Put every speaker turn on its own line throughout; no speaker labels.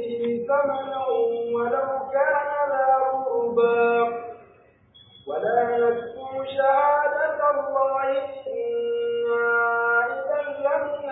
به ثمنا ولو كان ذا قربى ولا نكتم شهادة الله إنا إذا لمن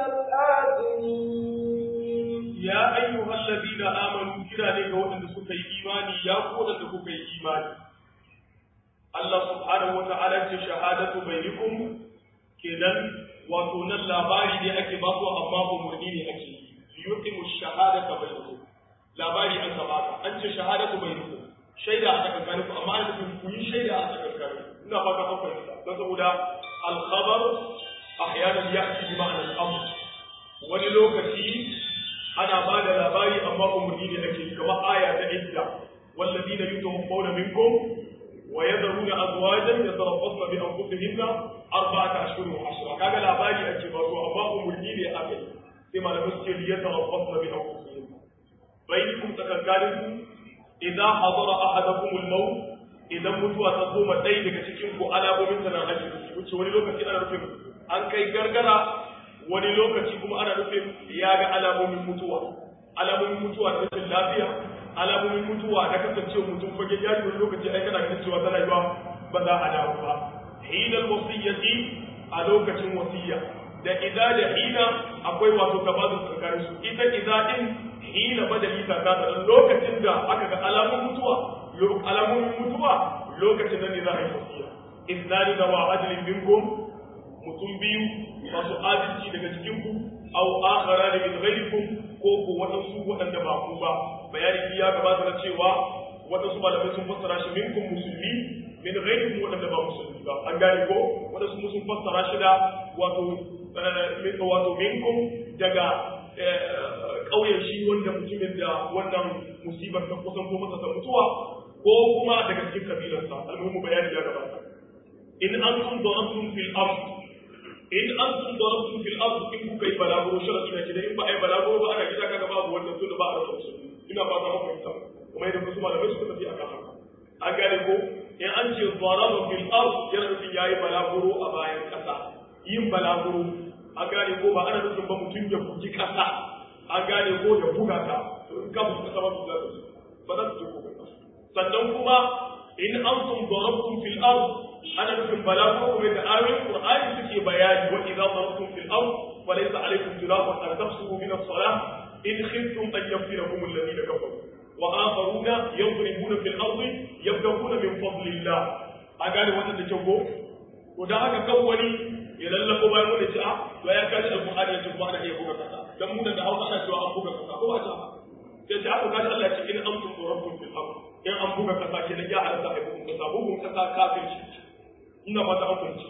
الآثمين
ya ayyuhal ladina amanu kira ne ga waɗanda suka yi imani ya ku waɗanda kuka yi imani Allah subhanahu wa ta'ala ce shahadatu bainakum kenan wato nan labari ne ake ba su amma umurni ne ake yi yuqimu shahadata bainakum labari an ka baka an ce shahadatu bainakum shaida a tsakankanin ku amma ana nufin ku yi shaida a tsakankanin ina fata an fahimta don saboda al-khabar ahyanan ya'ti bi ma'anar al-amr wani lokaci ana ba da labari amma umarni ne ake yi kamar aya ta idda wallazina yutawaffawna minkum wa yadhuruna azwajan yatarabbasna bi anfusihinna arba'ata ashhurin wa ashra kaga labari ake ba su amma umarni ne ake yi sai malamai suke li yatarabbasna bi anfusihinna bainakum takankalinku idza hadara ahadakum al-maut idan mutuwa ta zo ma ɗaya daga cikin ku alamomin ta na hajji wuce wani lokaci ana nufin an kai gargara wani lokaci kuma ana nufin ya ga alamomin mutuwa alamomin mutuwa da rashin lafiya alamomin mutuwa da kasancewa mutum fage jari wani lokaci ai kana ganin cewa tana yiwa ba za a dawo ba hinal wasiyyati a lokacin wasiyya da idza da hina akwai wato tabazu tsakanin su ita idza din hina badali ta ta da lokacin da aka ga alamomin mutuwa alamomin mutuwa lokacin nan ne za a yi wasiyya iznani da wa adlin minkum mutum biyu masu adalci daga cikin ku aw akhara da min ghayrikum ko ko wadansu wadanda ba ku ba bayani ya gabata na cewa wadansu malamai sun fassara shi minkum musulmi min ghayrikum wadanda ba musulmi ba an gane ko wadansu sun fassara shi da wato min wato minkum daga kauyen shi wanda mutumin da wannan musibar ta kusan ko masa ta mutuwa ko kuma daga cikin kabilarsa almuhimu bayani ya gabata in antum darabtum fil ardh in an sun darabtum fil ard in kuka yi balaguro sharadi na kidan in ba ai balaguro ba ana gida kaga babu wannan tunda ba a rasa musulmi ina fata maka fahimta kuma idan wasu malamai suka tafi akan haka an gane ko in an ce daraba fil ard yana nufin yayi balaguro a bayan kasa yin balaguro an gane ko ba ana nufin ba mutum ya bugi kasa an gane ko ya buga ta to in ka buga kasa ba su za su ba za su je ko sannan kuma in antum darabtum fil ard ana nufin balago kuma da ayoyin Qur'ani suke bayani wa idza darabtum fil ard falaysa alaykum junahun an tafsuhu min as-salah in khiftum an yaftinakum alladhina kafaru wa akharuna yadribuna fil ard yabtaguna min fadlillah a gane wannan da kyau ko to da haka kan wani ya lallabo bayan wani ce a to ya kaji alqur'ani ya ce kuma ana iya buga kasa dan mu da Hausa ana cewa an buga kasa ko ba ta sai ce aka kaji Allah ya ce in antum darabtum fil ard in an buga kasa kenan ya halatta a bugun kasa bugun kasa kafirci ina fata an fahimci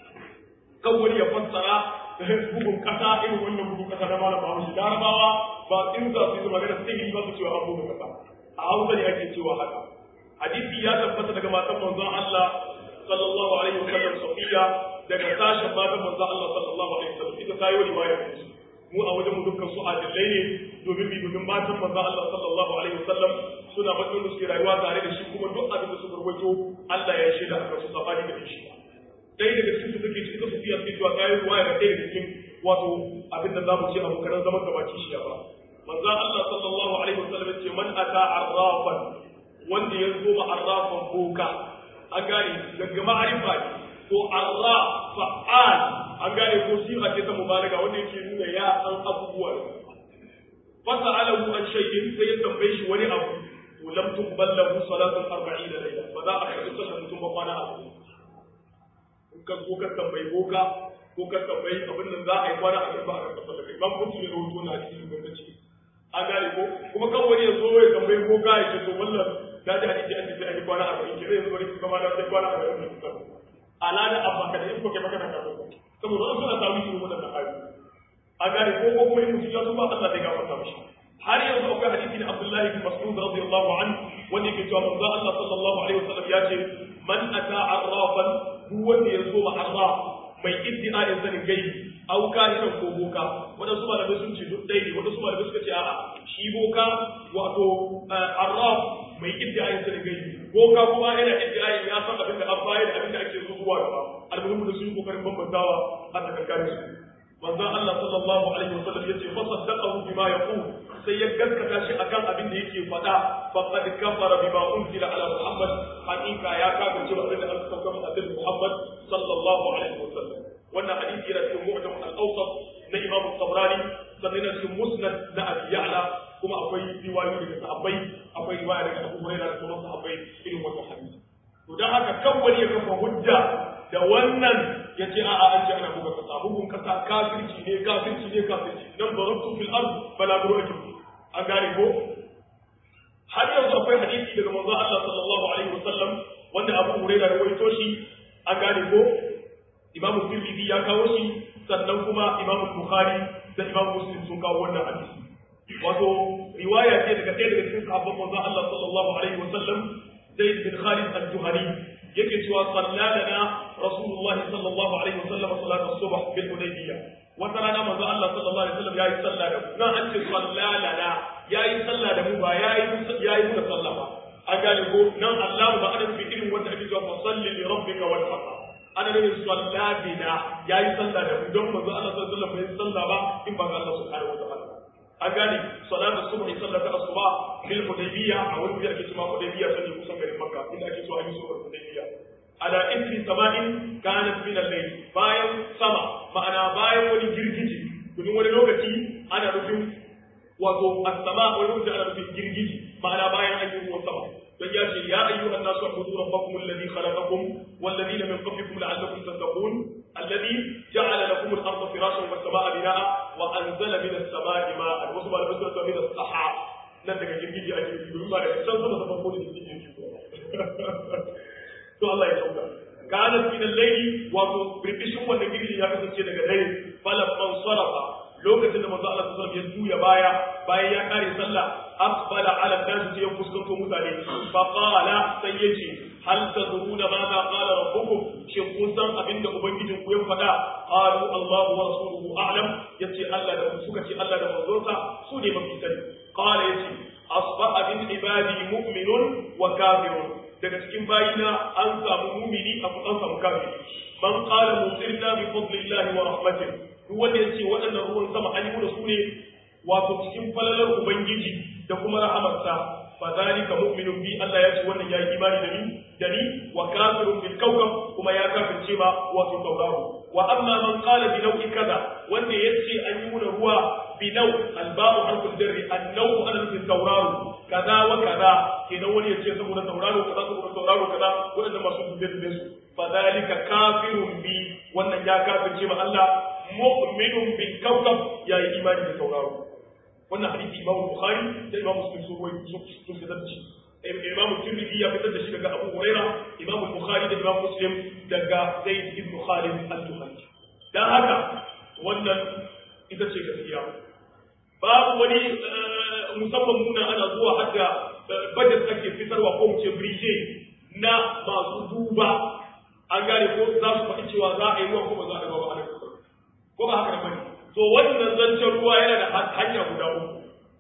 kan wani ya fassara bugun kasa irin wannan bugun kasa na malam Bahaushe Larabawa ba in za su yi magana sihiri ba su cewa an bugun kasa a Hausa ne ake cewa haka hadisi ya tabbata daga matan manzon Allah sallallahu alaihi wasallam Safiya daga sashen matan manzon Allah sallallahu alaihi wasallam ita ta yi wani riwaya da mu a wajen mu dukkan su adillai ne domin bi domin matan manzon Allah sallallahu alaihi wasallam suna matsayin da suke rayuwa tare da shi kuma duk abin da suka rubuto Allah ya shaida akan su sabani da shi dai daga cikin su take cikin su fiya cewa kai ruwa da ɗaya daga cikin wato abin da za mu ce abu karan zaman gabaci shi ba manzon Allah sallallahu alaihi wasallam ya ce man ata arrafan wanda ya zo ma arrafan boka an gane daga ma'arifa ne to arraf fa'al an gane ko sifa ce ta mubalaga wanda yake nuna ya san abubuwa fasa alahu an shay'in sai ya tambaye shi wani abu to lam tuqbal lahu salatun 40 layla ba za a karɓi sallar mutum ba kwana abu in ka ko ka tambayi boka ko ka tambayi abin nan za a yi kwana a ba a karɓi sallar kai ban kuntu ne rahoto na cikin gwamnati an gane ko kuma kan wani ya zo ya tambayi boka ya ce to wallan da ji hadisi an ce an yi kwana 40 ke zai zo ne kuma da sai kwana 40 ala da abba ka da in ko kai maka da karɓi saboda wasu na samu irin wannan ayoyi a gane ko ko kuma in mutum ya tuba Allah zai gafarta mishi har yanzu akwai hadisi na Abdullahi bin Mas'ud radiyallahu anhu wanda yake cewa manzo Allah sallallahu alaihi wasallam ya ce man ata arrafan duk wanda ya zo ma arraf mai iddi'a'in sanin gaibi au kahiran ko boka wadansu malamai sun ce duk ɗaya ne wadansu malamai suka ce a'a shi boka wato arraf mai iddi'a'in sanin gaibi boka kuma yana iddi'a'in ya san abin da an bayar da abin da ake so zuwa gaba almuhimmu da sun yi kokarin bambantawa a tsakankanin su manzon Allah sallallahu alaihi wasallam yace fa saddaqahu bima yaqul sai ya gaskata shi akan abin da yake faɗa faqad kafara bima unzila ala muhammad hakika ya kafirce ba abin da aka saukar da annabi muhammad sallallahu alaihi wasallam wannan hadisi yana cikin mu'jam al-awsat na imam tabrani sannan yana cikin musnad na abi ya'la kuma akwai riwayoyi daga sahabbai akwai riwaya daga abu hurairah da kuma sahabbai irin wannan hadisi to dan haka kan wani ya kafa hujja da wannan ya ce a'a an ce ana buga kasa bugun kasa kafirci ne kafirci ne kafirci dan darabtu fil ard fala buratu an gane ko har yanzu akwai hadisi daga manzo Allah sallallahu alaihi wasallam wanda Abu Hurairah ya rawaito shi an gane ko Imam Tirmidhi ya kawo shi sannan kuma Imam Bukhari da Imam Muslim sun kawo wannan hadisi wato riwaya ce daga ɗaya daga cikin sahabban manzo Allah sallallahu alaihi wasallam Zaid bin Khalid al-Juhani yake cewa sallalana Rasulullah sallallahu alaihi wasallam salat as-subh bil Hudaybiyah wata rana manzo Allah sallallahu alaihi wasallam yayi sallah da mu nan an ce sallalana yayi sallah da mu ba yayi yayi mu da sallah ba an gane ko nan Allah ba ana fi irin wanda ake cewa fa salli li rabbika wal haqq ana ne salladina yayi sallah da mu don manzo Allah sallallahu alaihi wasallam bai sallah ba in ba ga Allah subhanahu wa ta'ala an gane salatu subhi sallata asuba bil hudaybiyya a wani da ake cewa hudaybiyya sai kusan garin makka inda ake cewa an yi sulhul hudaybiyya ala isri sama'in kanat min al-layl bayan sama ma'ana bayan wani girgiji domin wani lokaci ana nufin wato as-sama wani lokaci ana nufin girgiji ma'ana bayan an yi ruwan sama dan ya ce ya ayyuhan nasu ubudu rabbakum alladhi khalaqakum wal ladina min qablikum la'allakum tattaqun alladhi ja'ala lakum al-ardha firashan was samaa binaa wa anzala min as-samaa'i ma'an wasu ba da basu da min as-sahab nan daga girgiji ake yi domin ba da can sama da farko da girgiji yake to Allah ya sauka kana min al-layli wato birbishin wannan girgiji ya kasance daga dare falam man sarafa lokacin da manzo Allah sallallahu alaihi wasallam ya juya baya bayan ya kare sallah aqbala ala nas sai ya fuskanto mutane fa qala sai yace hal tadruna ma za qala rabbukum shin kun san abinda ubangijin ku ya faɗa qalu Allah wa rasuluhu a'lam yace Allah da suka ce Allah da manzonsa su ne mafi sani qala yace asbaha min ibadi mu'minun wa kafirun daga cikin bayina an samu mumini a an samu kafiri man qala musirna bi fadlillahi wa rahmatihi duk wanda ya ce waɗannan ruwan sama an yi da su ne wato cikin falalar ubangiji da kuma rahamarsa fa zalika mu'minun bi Allah ya ce wannan ya yi imani da ni da ni wa kafirun bil kawkab kuma ya kafirce ma wato tauraro wa amma man qala bi nau'i kaza wanda ya ce an yi da ruwa bi nau alba'u harful jarri annau ana nufin tauraro kaza wa kaza kenan wani ya ce saboda tauraro kaza saboda tauraro kaza waɗanda masu dubbe dubbe su fa zalika kafirun bi wannan ya kafirce ma Allah mu'minun bil kawkab ya yi imani da tauraro wannan hadisi imam bukhari da imam muslim sun ruwaito sun fitar da shi imam tirmidhi ya fitar da shi daga abu huraira imam bukhari da imam muslim daga zaid ibn khalid al-juhani dan haka wannan ita ce gaskiya babu wani musamman muna ana zuwa hadda budget ake fitarwa ko mu ce brige na masu duba an gane ko za su faɗi cewa za a yi ruwa ko ba za a yi ruwa ba ko ba haka da bane to wannan zancen ruwa yana da hanya guda uku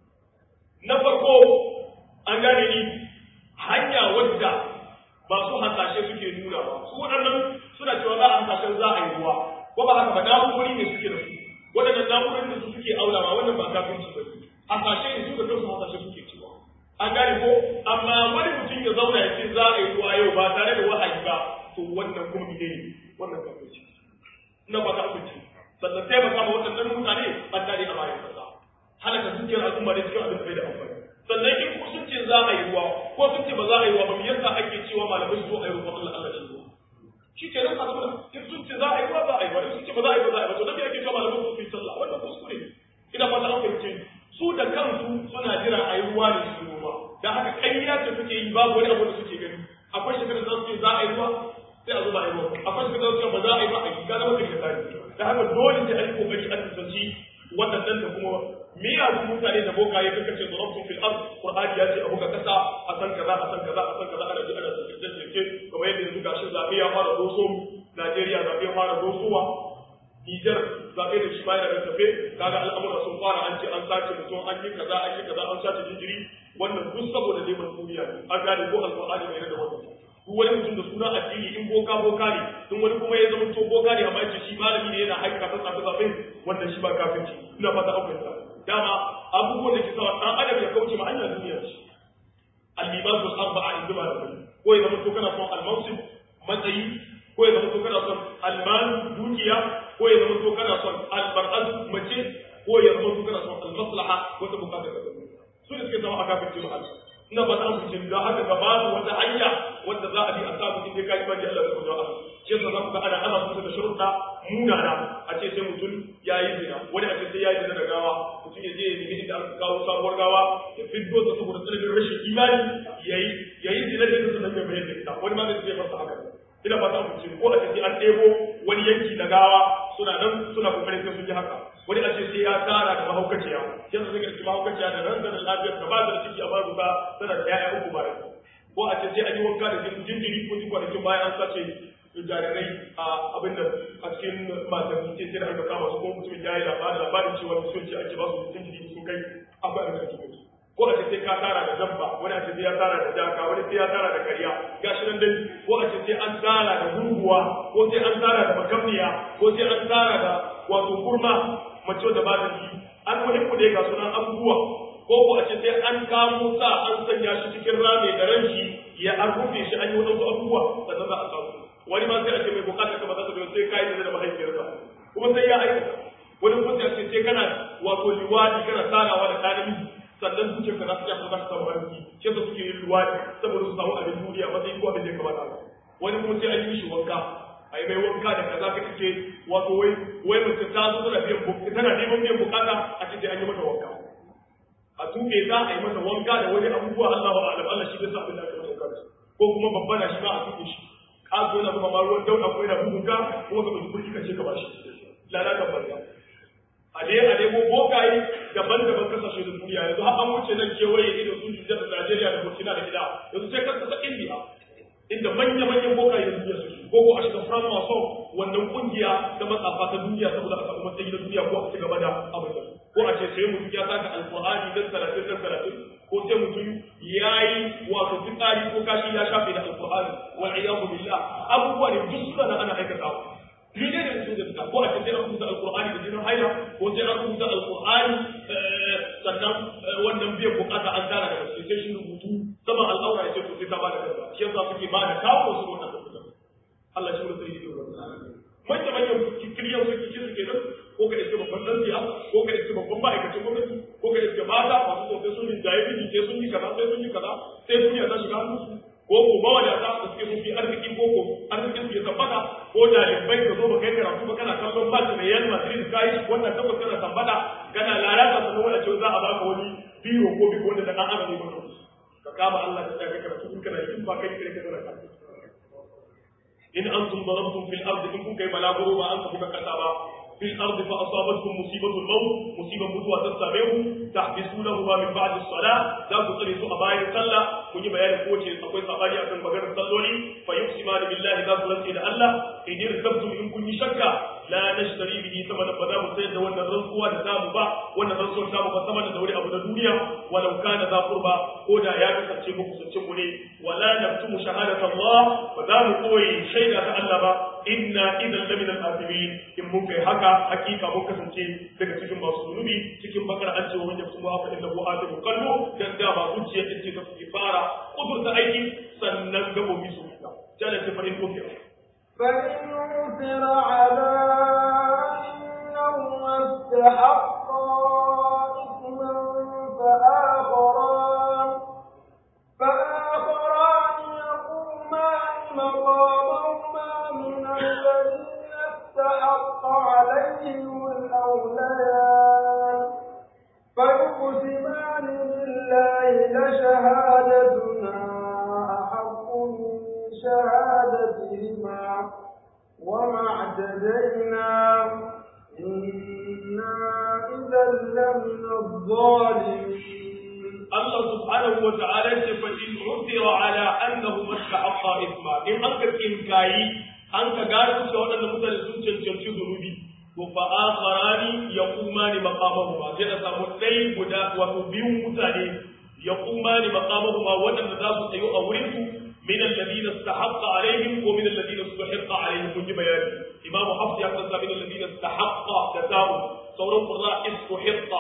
na farko an gane ni hanya wadda masu hasashe suke nuna ba su waɗannan suna cewa za a hasashen za a yi ruwa ko ba haka ba na'urori ne suke da su waɗannan na'urorin da su suke aurawa wannan ba kafirci ba ne hasashe ne su da kansu hasashe suke cewa an gane ko amma wani mutum ya zauna ya ce za a yi ruwa yau ba tare da wahayi ba to wannan kuma ne wannan kafirci ina ba ta amince sannan taimaka ma waɗannan mutane an dare a bayan kasa halaka dukiyar al'umma da cikin abin da bai da amfani sannan in ku sun ce za a yi ruwa ko sun ce ba za a yi ruwa ba me yasa ake cewa malamai su zo a yi ruwa Allah Allah shi ruwa shi ke nan kaga in sun ce za a yi ruwa za a yi ruwa in sun ce ba za a yi ba za a yi ba to dan me ake cewa malamai su yi sallah wannan kuskure ne ina fata an fahimce su da kansu suna jira a yi ruwa ne su ruwa da haka ƙarya ce suke yi babu wani abu da suke gani akwai shekarar da su ce za a yi ruwa sai a zo ba a yi ruwa akwai shekarar da su ce ba za a yi ba a yi ga zama kariya tare da haka dole sai an yi kokari an tsanci waɗannan da kuma miyagun mutane da bokaye kaka ce zarabtun fil ard qur'ani ya ce a buga kasa a san kaza a san kaza a san kaza ana ji ana tsaye kamar yadda yanzu gashin zabe ya fara doso Najeriya zabe ya fara dosowa Niger zabe da shi bayan da tafe kaga al'amura sun fara an ce an sace mutum an yi kaza an yi kaza an sace jinjiri wannan duk saboda neman duniya an gane ko alqur'ani mai da wannan duk wani mutum da suna addini in boka boka ne in wani kuma ya zama to boka ne amma yace shi malami ne yana haika ta tsafe tsafe wannan shi ba kafirci ina fata an fahimta dama abubuwan da ke sa dan adam ya kauce ma hanyar duniya ce al-libasu al-arba'a inda ma da ko ya zama to kana son al-mansib matsayi ko ya zama to kana son al-mal dukiya ko ya zama to kana son al-bar'at mace ko ya zama to kana son al-maslaha wata bukata ka zama su ne suke zama a kafin jama'a ina ba ta amince da haka ga babu wata hanya wanda za a bi a samu inda ka imani Allah da kuma shi yasa za ku ga ana ana musu da sharuɗa munana a ce sai mutum ya yi zina wani a ce sai ya yi zina da gawa mutum ya je ya nemi inda aka kawo sabuwar gawa ya fiddo ta saboda tsananin rashin imani ya yi ya yi zina da ita sannan ya bayar da ita wani ma zai masa haka ina ba ta amince ko a ce sai an ɗebo wani yanki na gawa suna nan suna kokarin sai sun yi haka wani a ce sai ya tara da mahaukaciya yanzu zai ga mahaukaciya da ran da lafiyar ta ba da ciki a babu ta tana da ƴaƴa uku bayan ko a ce sai an yi wanka da jinjiri ko ji kwanakin bayan an sace jarirai a abin da a cikin matan ce sai da aka kama su ko mutum ya yi labarin labarin cewa mutum ce ake ba su jinjiri sun kai akwai abin da ake musu ko a ce sai ka tara da dabba wani a ce sai ya tara da jaka wani sai ya tara da kariya gashi nan dai ko a ce sai an tara da gurguwa ko sai an tara da makamniya ko sai an tara da wato kurma mace da ba da ji an muhimmu dai ga sunan abubuwa ko ko a ce sai an kamo sa an sanya shi cikin rame da ranshi ya an rufe shi an yi wadansu abubuwa sannan za a samu wani ma sai a ce mai bukatar ka ba za ta biyo sai kai da mahaifiyarka kuma sai ya aikata wani kuma sai a ce sai kana wato liwadi kana tarawa da ɗan namiji sannan zuciyar ka za ta shafa za ta samu arziki shi yasa suke yin liwadi saboda su samu abin duniya matsayin ko abin da ya kamata wani kuma sai an yi shi wanka a yi mai wanka da kaza ka ce wato wai wai mace ta zo tana biyan bukata tana neman biyan bukata a ce sai an yi mata wanka a tuke ta a yi mata wanka da wani abubuwa Allah wa alam Allah shi bai sa abin da aka mata wanka ko kuma babba na shi ma a tuke shi ka zo na kuma ma ruwan dauda ko yana bugun ka kuma ka ɗauki kurki ka ce ka bashi lalata banza a dai a nemo bokaye daban-daban kasashe da duniya yanzu har an wuce nan kewaye irin su Nijar da Najeriya da Burkina da gida yanzu sai ka kasa India inda manya-manyan bokaye da duniya suke ko ko a shiga France Mason wannan kungiya ta matsafa ta duniya saboda a samu matsayi na duniya ko a ci gaba da abin da ko a ce sai mutum ya saka alqur'ani dan talatin dan talatin ko sai mutum ya yi wato fitsari ko kashi ya shafe da alqur'ani wal iyadu billah abubuwa ne duk suna nan ana aikatawa ni ne da su da ko a ce sai an rubuta alqur'ani da jinin haila ko sai an rubuta alqur'ani sannan wannan biyan bukata an tara da mace sai shi rubutu sama al'aura ya ce to sai ta bada kaza shi yasa suke ba da kawo su wannan kaza Allah shi ne sai yi manya manyan kiriyar su kici suke nan ko ka iske babban dan siya ko ka iske babban ma'aikacin gwamnati ko ka iske mata masu so sai sun yi jaye biji sai sun yi kaza sai sun yi kaza sai duniya ta shiga hannun su ko ko ba wadata da suke sun fi arziki ko ko arzikin su ya tabbata ko dalibai ka zo ba kai karatu ba kana kallon match mai Real Madrid kai wannan tabbata kana tabbata kana lalata sannan wanda cewa za a baka wani biro ko bi wanda da dan adam ne ba ka kama Allah da kai karatu in kana yin ba kai kire kana karatu in antum darabtum fil ardi in kun kai balaguro ba an ka buka kasa ba في الأرض فأصابتكم مصيبة الموت مصيبة متوى تستمعه تحبسونهما من بعد الصلاة لا تقلسوا أبايا صلى من بيان قوة أقوي صباري أكن مغير صلوني فيقسمان بالله ذا قلت إلى الله إن ارتبتم إن كن شكا لا نشتري به ثمنا فدا مسيد وأن الرزق نسام با وأن الرزق نسام فثمن دوري أبو الدنيا ولو كان ذا قربى هدى يا كسرتي مكسرتي ولا نكتم شهادة الله فدا قوي شيء تعلم إنا إذا لمن الآثمين إن ممكن haka hakika mun kasance daga cikin masu zunubi cikin bakar an ce wa wanda kuma fa innahu atibu qalbu dan da ba zuciya ce ta fi fara kudurta aiki sannan gabobi su fita jalla ce fa in kufira
فإن عثر على أنهما استحقا إثما فآخران فآخران يقومان مقامهما من الذين استحق عليهم الأوليان فيقسمان بالله لشهادتنا أحق من شهادتهما وما اعتدينا إنا إذا لمن الظالمين
Allah subhanahu wa ta'ala ce fa in udira ala annahu mastahaqqa isma in an ka kinkayi an ka gano cewa waɗannan mutane sun cancanci zunubi to fa akharani yaqumani maqamahuma sai da samu dai guda wato biyun mutane yaqumani maqamahuma waɗanda za su tsayo a wurin su min alladhina istahaqqa alaihim ko min alladhina istahaqqa alaihim kun ji bayani imam hafs ya fasa min alladhina istahaqqa da ta'u sauran qurra istahaqqa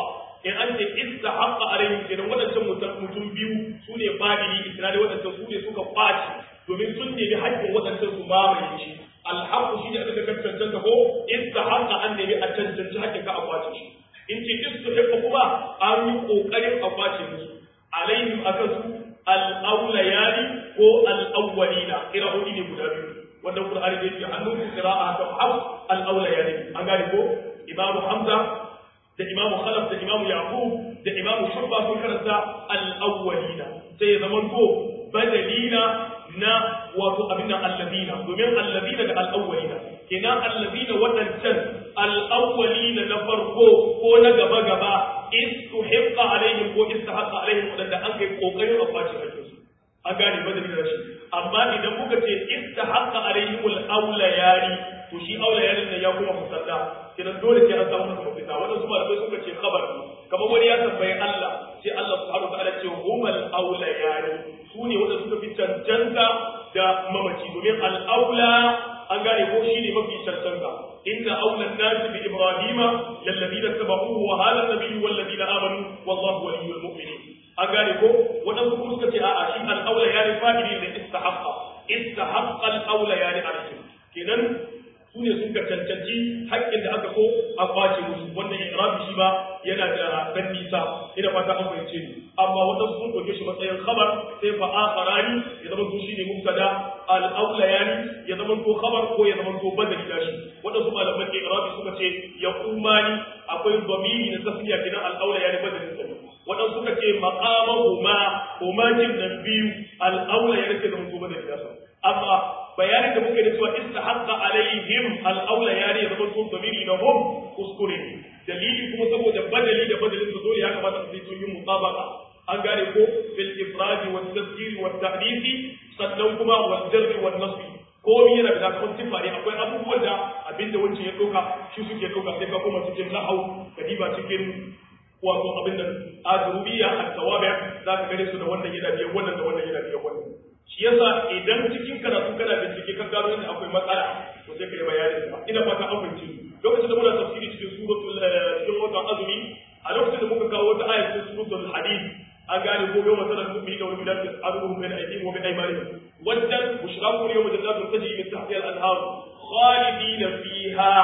in an ce istahaqqa alaihim kenan wadancan mutum biyu su ne fadili isra'ila wadancan su ne suka kwaci domin sun nemi haƙƙin wadancan su mamaye shi alhaqqu shi ne aka ga cancanta ko istahaqqa an nemi a cancanci haƙƙin ka a kwace shi in ce istihiqqa kuma an yi kokarin a kwace musu alaihim akan su al-awlayani ko al-awwalina qira'o'i ne guda biyu wannan qur'ani da yake hannun qira'a ta haf al-awlayani an gane ko imamu hamza da imamu khalaf da imamu yaqub da imamu shubba sun karanta al-awwalina sai ya zama to badalina na wato abin nan alladina domin alladina da al-awwalina kenan alladina wadancan al-awwalina na farko ko na gaba gaba istuhiqqa alaihim ko istahaqqa alaihim wadanda an kai kokarin a kwace hakkin su an gane badalina da shi amma idan muka ce istahaqqa alaihim al-awlayani to shi awlayani ne ya kuma musalla kenan dole sai an samu masa mafita wannan su malamai suka ce khabar kamar wani ya tambayi Allah sai Allah subhanahu wa ta'ala ce humal awlayani su ne wanda suka fi cancanta da mamaci domin al-aula an gane ko shi ne mafi cancanta inna aula an-nasi bi ibrahima lalladina tabahuhu wa hadha an-nabiyyu walladina amanu wallahu waliyyul mu'minin an gane ko wadansu kuma suka ce a'a shi al-aula yani fa'ili da istahaqqa istahaqqa al-aula yani alaihim kenan su ne sun ka cancanci haƙƙin da aka so a kwace musu wannan irabi shi ba yana da dan nisa ina fata an fahimce ni amma wata sun ɗauke shi matsayin khabar sai fa akharani ya zama to shine mubtada al awlayani ya zama to khabar ko ya zama to badali da shi wanda su malaman irabi suka ce ya umani akwai dhamiri na tasniya kidan al awlayani badalin sa wanda suka ce maqamahuma huma jin nan biyu al awlayani sai zama to badali da amma bayanin da muke da cewa istahaqqa alaihim al-aula yani ya zama tun damiri na hum kuskure dalili kuma saboda badali da badalin su dole ya kamata su yi yin mutabaka an gane ko fil ifradi wa tadhkiri wa ta'disi sannan kuma wa jarri wa nasbi ko yana da kuma sifari akwai abubuwan da abinda wancan ya doka shi suke doka sai ka kuma cikin nahau kadiba cikin wato abin da ajrubiya at-tawabi za ka gane su da wannan yana biyan wannan da wannan yana biyan wannan shi yasa idan cikin karatu kana bincike kan gano inda akwai matsala to sai ka yi bayanin sa ina fata an fahimci lokacin da muna tafsiri cikin suratul cikin watan azumi a lokacin da muka kawo wata ayat cikin suratul hadid an gane ko yau masalan mu'mini da wani bidan aruhum bayna aydihim wa bayna aymanihim wadan bushraku yawma jannatun tajri min tahtiha al-anhar khalidina fiha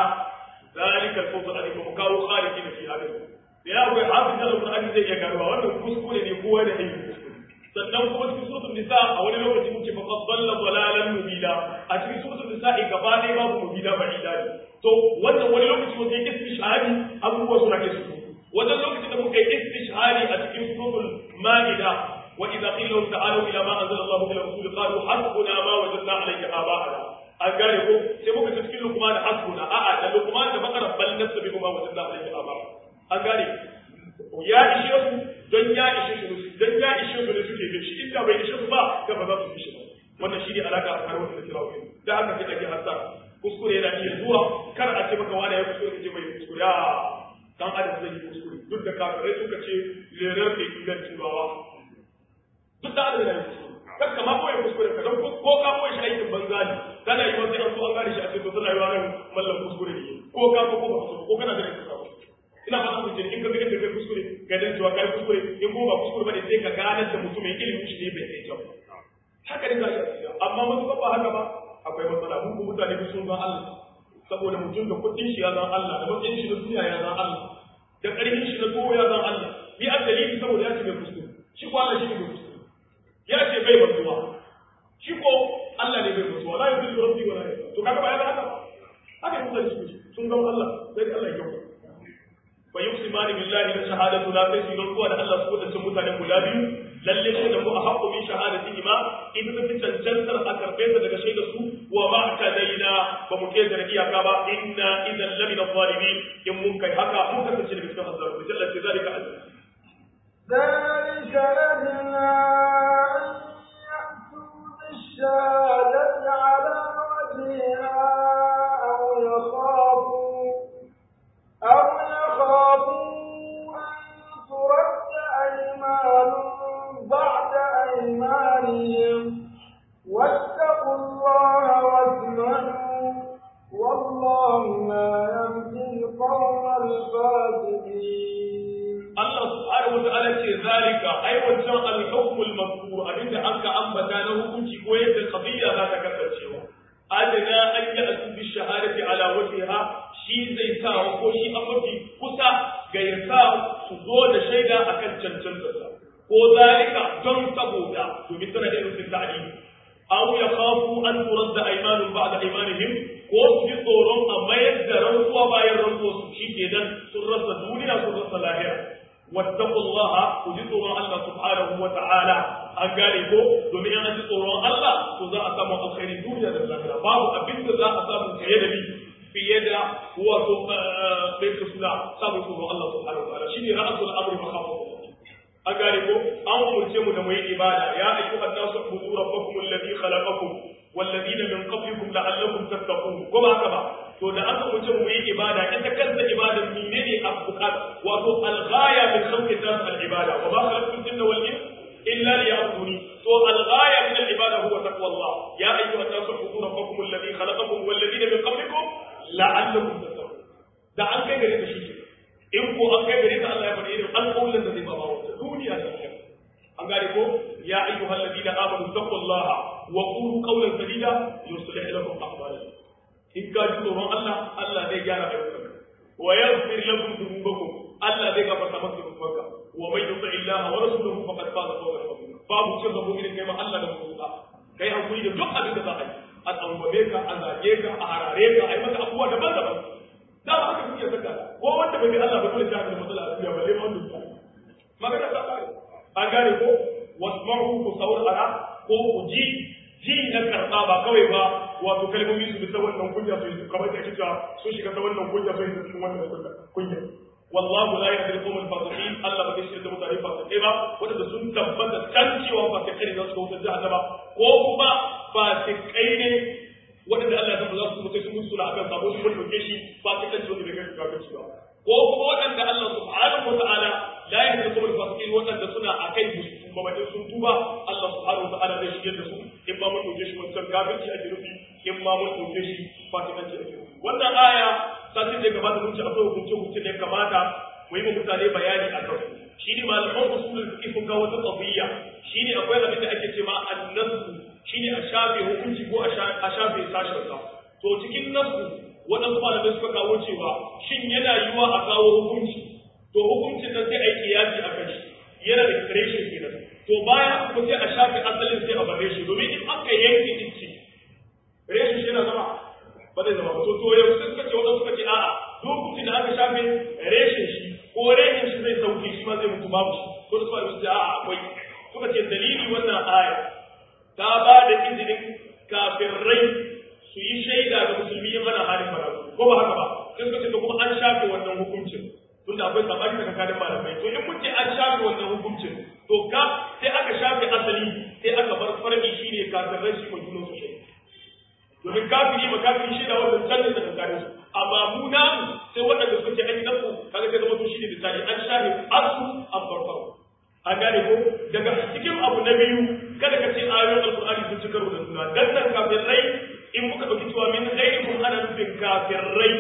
ذلك الفوز العظيم وكانوا خالدين فيها da ya akwai hafiz al-Qur'ani zai iya garuwa wannan kuskure ne kowa da yin kuskure sannan kuma cikin suratul nisa a wani lokaci muke fa dalla dalalan mubida a cikin suratul nisa gaba ɗaya babu mubida ba ida ne to wannan wani lokaci wanda yake istishhadi abubuwa suna ke su wannan lokacin da muka yi istishhadi a cikin suratul maida wa idza qila lahum ta'alu ila ma anzala Allahu ila rasul qalu hasbuna ma wajadna alayhi aba'ana an gane ko sai muka ce cikin lukman hasbuna a'a da lukman da bakara bal nasabi ma wajadna alayhi aba'ana an gane ya ishe su don ya ishe su don ya ishe su ne suke bin shi inda bai ishe su ba da ba za su bi shi ba wannan shi ne alaka a kare wanda kira wani da haka sai ake hasa kuskure yana iya zuwa kar a ce maka wani ya kuskure ka ce mai kuskure a dan adam zai yi kuskure duk da kafirai suka ce lerar da ilan turawa duk da adam yana yi kuskure kar ka ma koyi kuskure ka don ko ka koyi shi aikin banza ne kana yi wasu an so an gane shi a ce to tana yi wa nan mallan kuskure ne ko ka ko ba ko kana da kuskure ina fata mu in ka ga da kai kuskure ga dan cewa kai kuskure in ko ba kuskure bane sai ka gane da mutum mai ilimi shi ne bai kai kyau haka ne za ka amma mun ba haka ba akwai matsala mun ko mutane bi sun zan Allah saboda mutum da kudin shi ya zan Allah da matsayin shi na duniya ya zan Allah da karfin shi na tuwo ya zan Allah bi a dalili saboda ya ce bai kuskure shi ko Allah shi ne bai kuskure ya ce bai mantuwa shi ko Allah ne bai mantuwa la yuzillu rabbi wa la yuzillu to kaga ba ya haka haka ne mutane sun zan Allah sai Allah ya kyauta fa yuqsimani billahi la shahadatu la kai sun kuwa da Allah su wadancan mutanen guda biyu lalle su da mu a haƙƙo min shahadati ma in ta fi cancantar a karɓe ta daga shaidar su wa ma ta daina ba mu ke da iyaka ba inna idan lamina zalimin in mun kai haka mun kasance da cikin azzalu bi jalla ce zalika azza
ذلك أدنى أن يأتوا بالشهادة على وجهها أو يخافوا أو يخافوا أن ترد أيمان بعد أيمانهم واتقوا الله واسمعوا والله لا يهدي القوم الفاسقين
zalika ai wancan al-hukm al-mazkur abinda aka ambata na hukunci ko yadda qadiyya za ta kasancewa adana an yi asu bi shahadati ala wajhiha shi zai sa ko shi an mafi kusa ga ya sa su zo da shaida akan cancantarsa ko zalika don saboda domin tana da rufin ta'ali aw ya khafu an turadda aymanun ba'da aymanihim ko su ji tsoron a mayar da rantsuwa bayan rantsuwa su shi kenan sun rasa duniya sun rasa lahira wattaqullaha ku ji tsoron Allah subhanahu wa ta'ala an gane ko domin an ji tsoron Allah to za a samu alkhairi duniya da lahira babu abin da za a samu fiye da ni fiye da wato bai su suna samun tsoron Allah subhanahu wa ta'ala shine ra'asul amri makhafatullah an gane ko an umurce mu da mu yi ibada ya ayyuhan nasu ubudu rabbakum alladhi khalaqakum والذين من قبلكم لعلكم تتقون ko ba haka ba to da aka wuce mu yi ibada ita kanta ibada menene abukat wato al-ghaya min khalqi nas al-ibada wa ma khalaqtul jinna wal ins illa liya'buduni to al-ghaya min al-ibada huwa taqwallah ya ayyuha an-nasu ubudu rabbakum alladhi khalaqakum wal ladina min qablikum la'allakum tattaqun da an kai gare ta shi in ko an kai gare ta Allah ya bari irin alƙawarin da zai ba wa duniya da lahira an gane ko ya ayyuha alladhina amanu taqullaha wa qulu qawlan sadida yuslih lakum a'malakum in ka ji tsoron Allah Allah zai gyara ayyukanka wa yaghfir lakum dhunubakum Allah zai gafarta maka dhunubanka wa man yuti Allah wa rasulahu faqad faza fawzan azima babu cin rabo irin kai ma Allah da mutunta kai hakuri da duk abin da za a yi a tsangwame ka a zage ka a harare ka a yi maka abubuwa daban-daban da ba haka kuke saka ko wanda bai bi Allah ba dole ta da matsala a duniya balle ma wanda magana ta kare an gane ko wasma'u ku saurara ko ku ji ji na karɓa ba kawai ba wato kalmomi su bisa wannan kunya su yi kamar da kika sun shiga ta wannan kunya su yi cikin wannan kunya wallahu la yahdi al-qawm al-fasiqin Allah ba zai shirya da mutane fasikai ba wanda sun tabbata kan cewa fasikai ne za su wutar jahannama ko kuma fasikai ne wanda Allah ya san ba za su mutu su mutu na akan sabo su mutu shi fasikanci wanda bai kai kafirci ba ko kuma waɗanda Allah subhanahu wa ta'ala la yahdi al-qawm al-fasiqin waɗanda suna akai musu kuma bakin sun tuba Allah subhanahu wa ta'ala zai shirya da su in ma mun dauke shi wancan kafirci ake nufi in ma mun dauke shi fasikanci ake nufi wannan aya satin da gabata mun ci akwai hukunce hukunce da ya kamata mu yi mutane bayani a kan shi ne malaman usulul fiqh sun kawo wata qadiyya shi ne akwai abin da ake cewa an-nasu shi ne a shafe hukunci ko a shafe sashen sa to cikin nasu waɗansu malamai suka kawo cewa shin yana yiwa a kawo hukunci to hukuncin nan sai a yi kiyasi a kan shi yana da reshen kenan to baya kuma sai a shafe asalin sai a bar reshe domin in aka yanke ice reshen shi yana zama ba zai zama ba to to yau suka ce wanda suka ce a'a lokacin da aka shafe reshen shi ko reshen shi zai sauke shi ma zai mutu babu shi to da suka ce a'a akwai suka ce dalili wannan aya ta ba da izinin kafin rai su yi shaida ga musulmi in ana halin barazu ko ba haka ba sai suka ce to kuma an shafe wannan hukuncin tunda akwai sabani daga kadin malamai to in mun ce an shafe wannan hukuncin to ka sai aka shafe asali sai aka bar farki shine kafin rai shi mai junan su shaida domin kafiri ma kafiri shi da wannan canjin da tsakanin su amma mu na sai waɗanda suka ce an yi nasu kaga sai zama to shi ne misali an shafe asu an farfaro an gane ko daga cikin abu na biyu kada ka ce ayoyin alkur'ani sun ci karo da juna dan nan kafin rai in muka ɗauki cewa min ghairikum ana nufin kafin rai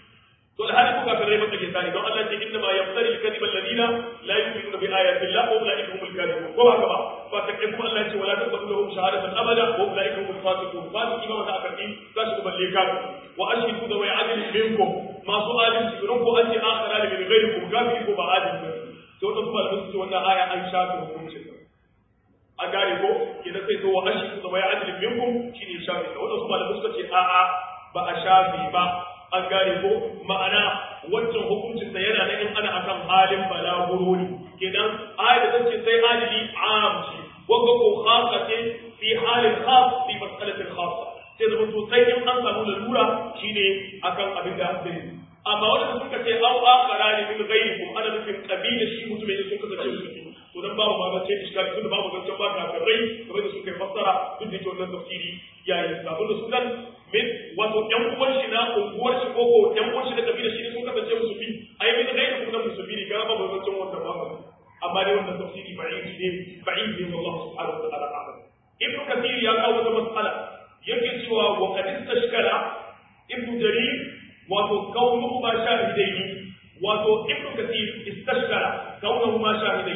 to da hali ku kafin rai maka ke sani don Allah ce inna ma yaftari al-kadhiba alladhina la yu'minuna bi ayati Allah wa ulaika humul kadhibun ko ba ka ba fa ta kai kuma Allah ce wala taqbalu lahum shahadatan abada wa ulaika humul fasiqun fasiki ba wata akardi za su balle ka wa ashhidu da wai adil minkum masu adalci don ko an ce akhara da min ghairikum kafiri ko ba adalci to wata kuma da su wannan aya an shafe hukuncin a gane ko idan sai to wa ashhidu da wai adil minkum shine shafe wata kuma da suka ce a'a ba a shafe ba an gane ko ma'ana wancan hukuncin da yana nan in ana akan halin balaguro ne kenan ayat da ce sai adili am ce wanda ko khassa ce fi halin khas fi mas'alatin khassa sai da mutum sai in an samu lalura shine akan abin da ake amma wanda suka ce au akhara ne min ghairikum ana nufin kabila shi mutum ne sun kasance musulmi to dan babu ma zance iskali tun babu zancen ba kafirai kamar da suka yi fassara duk da ke wannan tafsiri yayin sabon da su kan min wato ƴan uwan shi na unguwar shi ko ko ƴan uwan shi na kabila shi sun kasance musulmi ai min gairi kuma musulmi ne ga babu zancen wannan ba amma dai wannan tafsiri ba'id ne ba'id ne wallahu subhanahu wa ta'ala a'lam ibn kathir ya kawo wata mas'ala yake cewa wa qad istashkala ibn jarir wato kaunuhu ma shahidaini wato ibn kathir istashkala kaunuhu ma shahidaini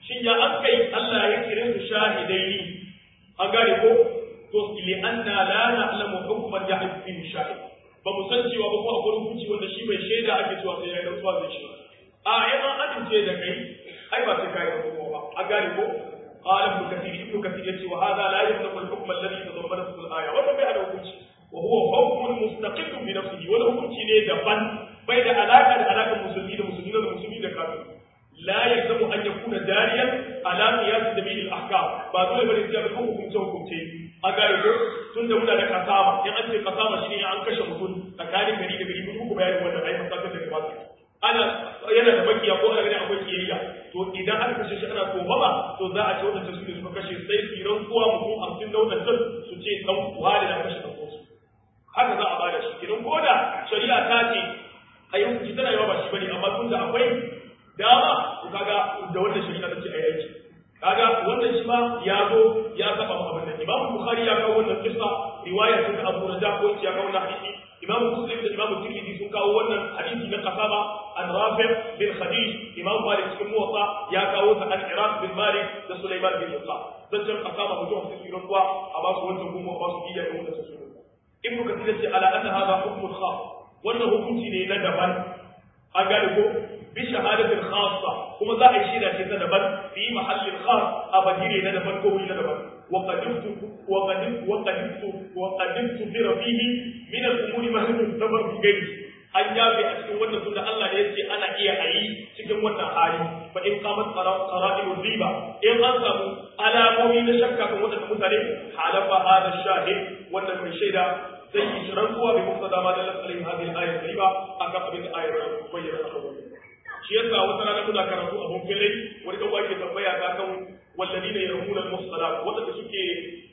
shin ya an kai Allah ya kire su shahidaini an gane ko to li anna la na'lamu hukman yahid fihi shahid ba mu san cewa ba ko akwai hukunci wanda shi bai shaida ake cewa sai ya yi rantsuwa zai shi a yana amince da kai ai ba sai kai rantsuwa ba an gane ko قال ابن كثير ابن كثير يقول وهذا لا يملك الحكم الذي تضمنته الايه وما بين الحكم وهو حكم مستقل بنفسه ولا حكم ne daban bai da alaka da alakan musulmi da musulmi da musulmi da kafir la yalzamu an yakuna dariyan ala qiyas sabil al ahkam ba dole bane sai ga hukunce hukunce a gare ko tun da muna da kasama in an ce kasama shine an kashe mutum tsakanin gari da gari mun ku bayani wannan ai fasakar da gaba ana yana da bakiya ko ana ganin akwai kiyayya to idan aka kashe shi ana tsoba ba to za a ce wadannan su ne suka kashe sai tsiran kowa mutum hamsin na wadannan su ce dan kuwa da kashe dan kosu haka za a bada shi idan ko da shari'a ta ce a yi hukunci tana yawa ba shi bane amma tun da akwai dama to kaga da wannan shari'a ta ce a yi aiki kaga wannan shi ma ya zo ya saba mu abin da Imam Bukhari ya kawo wannan kissa riwaya ta Abu Raja ko ya kawo wannan hadisi Imam Muslim da Imam Tirmidhi sun kawo wannan hadisi na kasaba an Rafi bin Khadij Imam Malik cikin Muwatta ya kawo ta an Iraq bin Malik da Sulaiman bin Musa zancen kasaba mutum sun yi ruwa a ba su wancan kuma ba su biya da wannan su Ibn Kathir ce ala anna hadha hukmun khas wannan hukunci ne na daban an gane ko bi shahadatin khassa kuma za a yi shaida ce ta daban fi mahallin khas a bagire na daban ko wuri na daban wa qadimtu wa qadimtu wa qadimtu wa qadimtu bi rafihi min al-umuri ma huwa tabar bi gairi an yabe a cikin wannan tunda Allah da yace ana iya ayi cikin wannan hali fa in qamat qara'in riba in an samu alamomi na shakka kan wannan mutane halafa hada shahid wannan mai shaida zai yi shirin kuwa bai muka dama da lasalin hadin ayat riba aka abin da ayat bayyana a kan shi yasa wata rana muna karatu a mun fere wani dan wake tambaya ta kan walladina yarmuna al-muhsanat wanda suke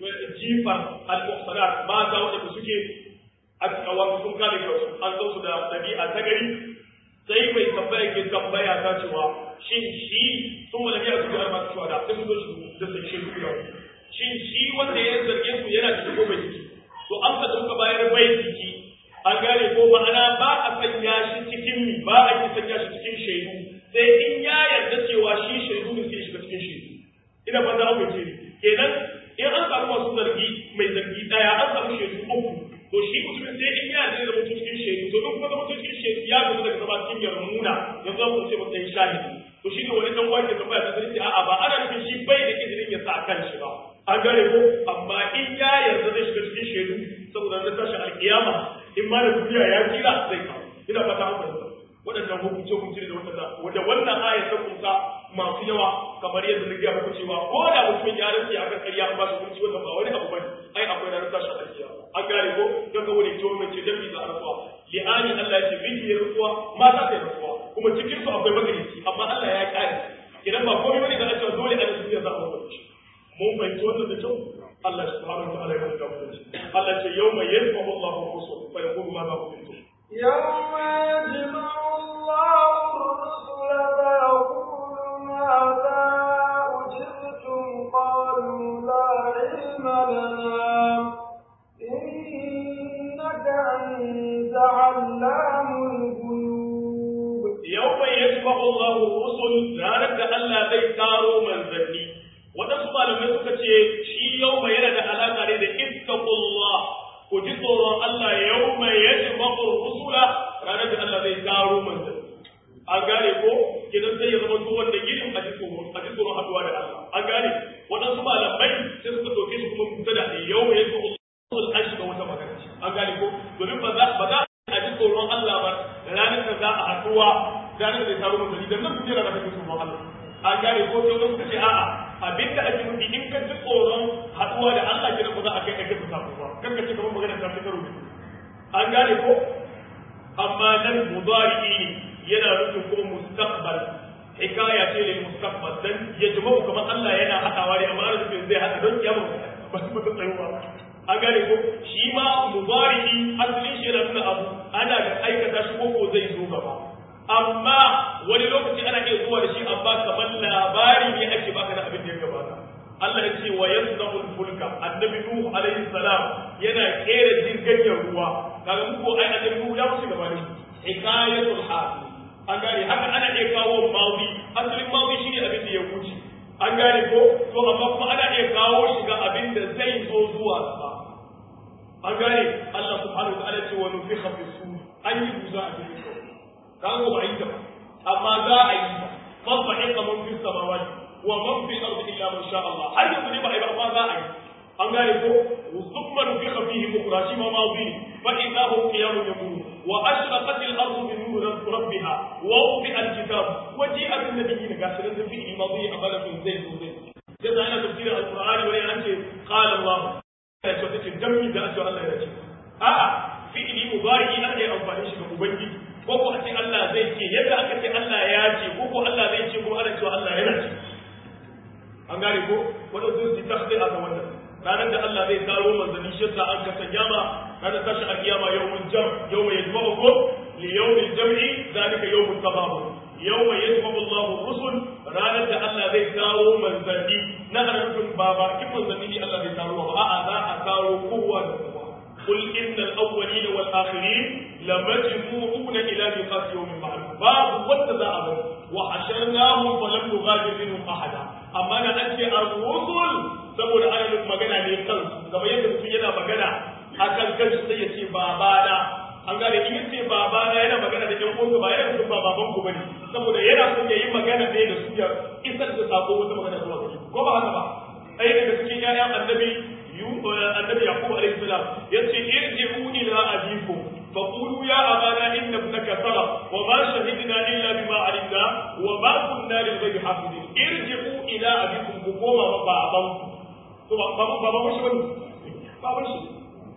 jifa al-muhsanat mata wanda suke a wasu sun kare kansu an san su da dabi'a ta gari sai mai tambaya ke tambaya ta cewa shin shi sun wala biya su ga masu shuhada sai su zo su da sai shi su shin shi wanda ya zarge su yana da ko bai ciki to an ka dauka bayar bai ciki an gane ko ma'ana ba a sanya shi cikin mi ba a yi sanya shi cikin shaidu sai in ya yarda cewa shi shaidu ne sai shiga cikin shaidu ina ba za mu ce kenan in an samu masu zargi mai zargi daya an samu shaidu uku to shi mutumin sai in ya yarda da mutum cikin shaidu to duk kuma mutum cikin shaidu ya zama daga zama cikin yarmuna yanzu an ce matsayin shahidi to shi ne wani dan wake da baya ta ce a'a ba ana nufin shi bai da izinin ya sa kan shi ba an gane ko amma in ya yarda zai shiga cikin shaidu saboda na tashi alkiyama in ma da duniya ya kira zai kawo ina fata an fahimta waɗannan hukunce hukunce da wanda wanda wannan aya ta kunsa masu yawa kamar yadda na gaya muku cewa ko da mutumin ya rantsi a kan ƙarya an ba shi hukunci wannan ba wani abu bane ai akwai ranar tashi alkiyama an gane ko don ga wani ciwon mai ce dan bisa rantsuwa li'ani Allah ya ce miji ya rantsuwa mata ta rantsuwa kuma cikin su akwai magarici amma Allah ya kare idan ba komai bane da a cewa dole a duniya za a mutunci mun fahimci wannan da kyau Allah subhanahu wa ta'ala ya rubuta mu Allah ce yawma yadfa'u Allahu rusul fa yaqulu ma za kuntum
يوم يجمع الله الرسل فيقول ماذا أجبتم قالوا لا علم لنا إنك أنت علام الغيوب
يوم يجمع الله الرسل ranar da Allah zai taro manzanni waɗansu malamai suka ce shi yau mai yana da alaƙa ne da ittaqullah ku ji tsoron Allah yau mai yajma'u rusula ranar da Allah zai taro manzanni an gane ko kidan sai ya zama to wanda girin a ji tsoron a ji tsoron haduwa da Allah an gane waɗansu malamai sai suka doke shi kuma mutada ne yau mai yajma'u rusul an shiga wata magana an gane ko domin ba za ba za a ji tsoron Allah ba ranar da za a haduwa ranar da zai taro manzanni dan nan kujera da kake tsoron Allah an gane ko sai wani suka ce a'a abin da ake nufi in ka ji tsoron haɗuwa da Allah kira ba za a kai ake ta samu ba kan ka ce kamar magana ta fi karo an gane ko amma nan mudari ne yana nufin kuma mustaqbal hikaya ce lil mustaqbal dan ya jima kamar Allah yana haɗawa ne amma ana nufin zai haɗa don kiyama ba su ta tsayuwa an gane ko shi ma mudari asalin shi yana nuna abu ana da aikata shi ko zai zo gaba amma wani lokaci ana iya zuwa da shi amma kamar labari ne ake baka da abin da ya gabata Allah ya ce wa yanzahul fulka annabi nuhu alaihi salam yana kera jirgin ruwa kaga mu ko ai annabi nuhu ya wuce gaba ne hikayatul hal an gane haka ana iya kawo maudi asalin maudi shine abin da ya wuce zo zuwa sama an gane Allah subhanahu wa ta'ala ce wa nufikha fi sur an yi buza a cikin sau kan ko ba yi ta ba amma za a yi ta fa sahiqa man fi samawati wa man fi ardi illa man sha Allah har yanzu ne ba a yi ba amma za a yi an gane ko thumma nufikha fihi ukhra shi ma madi fa idha hum qiyamun yaqulun wa ashraqat al-ardu bi nur rabbiha wa wudi'a al-kitab wa ji'a bin nabiyyin gasirin da fi madi abalatun zai zo zai sai da ana tafsirin al-qur'ani wani an ce qala Allah ya ce take dammi da ake Allah ya ce a'a fi'ili mubari an yi amfani shi ga ubangiji ko ko a ce Allah zai ce yadda aka ce Allah ya ce ko ko Allah zai ce ko ana cewa Allah yana ce an gane ko wanda sun ci takhdi a ga wannan ranar da Allah zai taro manzanni shi sa an kasa kiyama ranar tashi a kiyama yawmul jam yawma yajma'ukum li yawmil jam'i zalika yawmut tababun yawma yajma'u Allahu rusul ranar da Allah zai taro manzanni na harfin baba kin manzanni ne Allah zai taro ba a'a za a taro kowa da kowa قل إن الأولين والآخرين لمجموعون إلى ميقات يوم معلوم باب واتبع وحشرناهم فلم نغادر منهم أحدا أما أنا أنت الرسل saboda ana nufin magana ne kansu kamar yadda mutum yana magana akan kansu sai ya ce babana an gane in yace babana yana magana da ƴan uwansa ba yana nufin ba baban ku bane saboda yana son ya yi magana ne da su ya isar da sako wata magana zuwa gare ko ba haka ba ɗaya daga cikin ƴaƴan annabi annabi yaqub alayhi salam yace irji'u ila abikum فقولوا يا أبانا إن ابنك سرق وما شهدنا إلا بما علمنا وما كنا للغيب حافظين ارجعوا إلى أبيكم بقوة باباكم to ba ba ba shi bane ba ba shi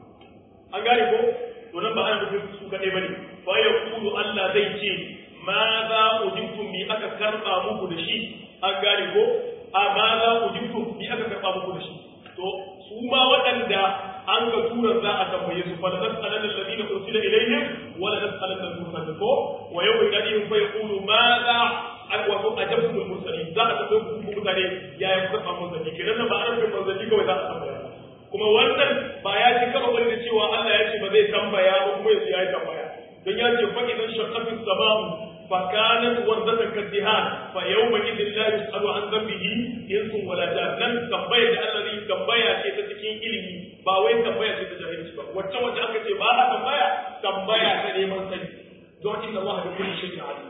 an gane ko to nan ba ana nufin su kaɗai bane fa ya kulu Allah zai ce ma za ujibtum bi aka karba muku da shi an gane ko a ma za ujibtum bi aka karba muku da shi to su ma waɗanda an ga tura za a tambaye su fala nas'alanna alladhina ursila ilayhim wa la nas'alanna al-mursalin ko wa yawma yadihim fa yaqulu ma za an wato ajabtu al-mursalin za a tambaye ku mutane yaya kuka samu manzanni kenan nan ba an rufe manzanni kawai za a tambaya kuma wannan ba ya ci karo bane da cewa Allah ya ce ba zai tambaya ba kuma yanzu ya yi tambaya don ya ce fa idan shaqqatu as-sama'u fa kanat wardatan kadihan fa yawma idhin la yus'alu an dhanbihi insun wala jan nan tambaya da Allah zai tambaya ce ta cikin ilimi ba wai tambaya ce ta jahilci ba wacce wacce aka ce ba a tambaya tambaya ta neman sani don inna Allah da kulli shay'in alim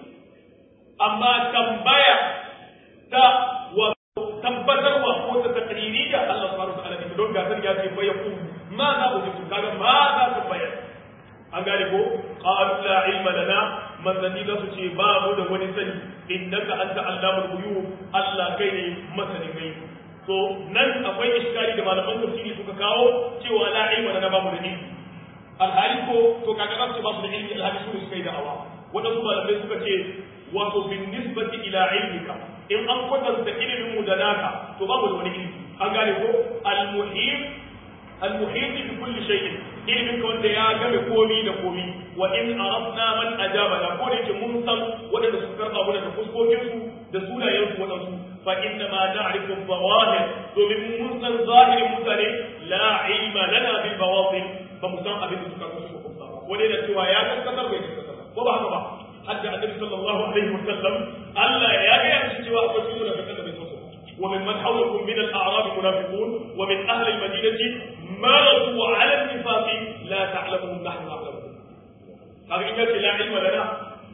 amma tambaya ta wa tabbatarwa ko ta takririya Allah subhanahu wa ta'ala ne don gasar ya ce fa yaqul ma za ujibu kaga ma za ta bayar an gane ko qalu la ilma lana manzanni za su ce ba mu da wani sani innaka anta allamul ghuyub Allah kai ne masanin gai to nan akwai iskari da malaman tafsiri suka kawo cewa la ilma lana ba mu da ilmi alhali ko to kaga za su ba su da ilmi alhali su suka yi da'awa wadansu malamai suka ce wato bin nisbati ila ilmika in an kwatanta ilimin mu da naka to babu da wani ilimi an gane ko al-muhim al-muhim bi kulli shay'in ilimin ka wanda ya game komi da komi wa in arafna man ajaba da ko da yake mun san wadanda su karba mu da fuskokin su da sunayen su wadansu fa inna ma na'rifu zawahir domin mun san zahirin mutane la ilma lana bil bawatin ba mu san abin da suka kusa ko ba wani da cewa ya gaskatar bai gaskatar ko ba haka ba hadda annabi sallallahu alaihi wasallam Allah ya ga yanzu cewa akwai cikin da kake da bai so ومن من حولكم من الأعراب منافقون ومن أهل المدينة مرضوا على النفاق لا تعلمهم نحن نعلمهم هذا إن لا علم لنا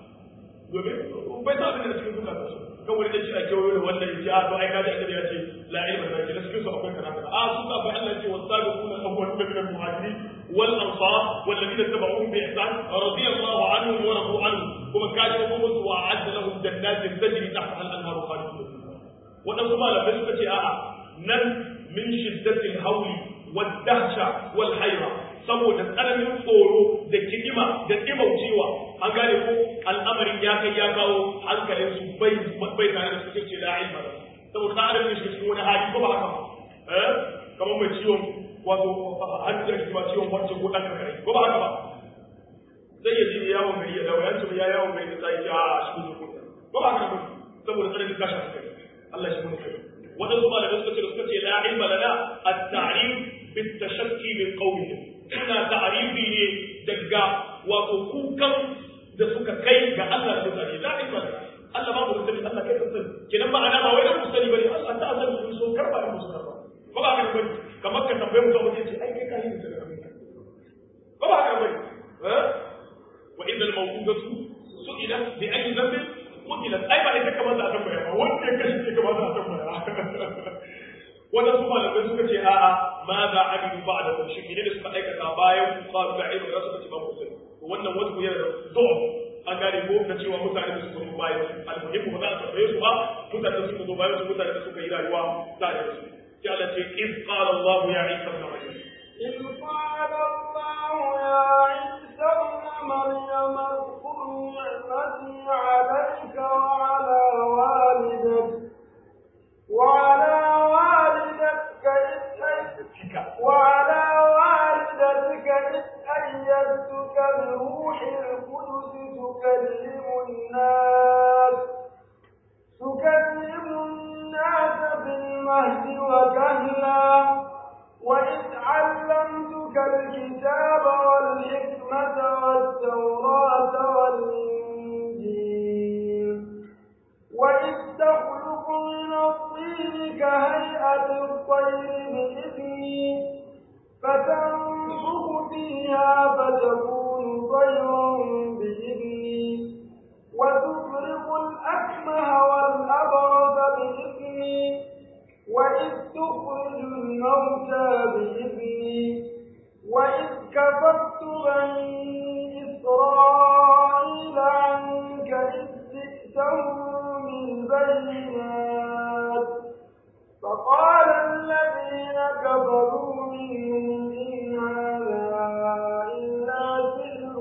domin bai sa abin da cikin duka su kan wani da shi a kewayo da wannan ya ce a to ai kaji annabi ya ce la ilma da ke cikin su akwai kaza kaza a su ka bai Allah ce wasabiquna al-awwaluna min al-muhajirin wal ansar wal ladina tabi'uhum bi ihsan radiyallahu anhum wa radu anhu kuma kaji ko musu wa adda lahum jannatin tajri tahtaha al-anharu khalidun waɗansu malamai suka ce a'a nan min shiddatil hauli wad dahsha wal hayra saboda tsananin tsoro da kidima da dimaucewa an gane ko al'amarin ya kai ya kawo hankalin su bai bai tare da suke ce la ilma saboda ta adam ne shi cikin wani hali ko ba haka ba eh kamar mai ciwon wato hannu da kuma ciwon wacce ko dan kare ko ba haka ba sai ya ji yawon gari ya dawo ya ce ya yawon gari da sai ya shi ko ba haka ba saboda tsananin tashin hankali Allah shi mun kai wadansu malamai suka ce suka ce la ilma lana at-ta'rif bit tashakki min qawlihim suna ta'rifi ne daga wato kukan da suka kai ga Allah da mutane la ilma lana Allah ba mu sani Allah kai sani kenan ba ana ba wai da sani bane Allah ta sani mun so karba da musu karba ko ba kan bane kamar ka tambaye mutum mutum ce ai kai ka yi da abin ka ba ba haka bane eh wa idza al-mawqudatu su'ila bi ayyi dhanbin qutilat ai ba ita kamar da tambaya ba wanda ya kashe ce kamar da tambaya wanda su malamai suka ce a'a ma za a bi ba da kunshi ne da suka aikata bayan ku qalu da ilmi da suka ce ba mutum to wannan wanda ku yana da zuwa an gane ko da cewa mutane da suka zo bayan su almuhimmu ba za a tambaye su ba mutane da suka zo bayan su mutane da suka yi rayuwa tare da su sai Allah ce in qala Allah ya Isa ibn Maryam
إذ قال الله يا عيسى ابن مريم اذكر نعمتي عليك وعلى والدتك وعلى والدتك إذ وعلى والدتك إذ أيدتك بروح القدس تكلم الناس تكلم الناس في المهد وكهلا وإذ علمتك الكتاب والحكمة والتوراة والإنجيل وإذ تخلق من الطين كهيئة الطير بإذني فتنفخ فيها فتكون طيرا بإذني وتبرق الأكمه والأبرص بإذني وإذ تخرج الموتى بإذني وإذ كفرت بني إسرائيل عنك إذ جئتهم بالبينات فقال الذين كفروا منهم إن هذا إلا سحر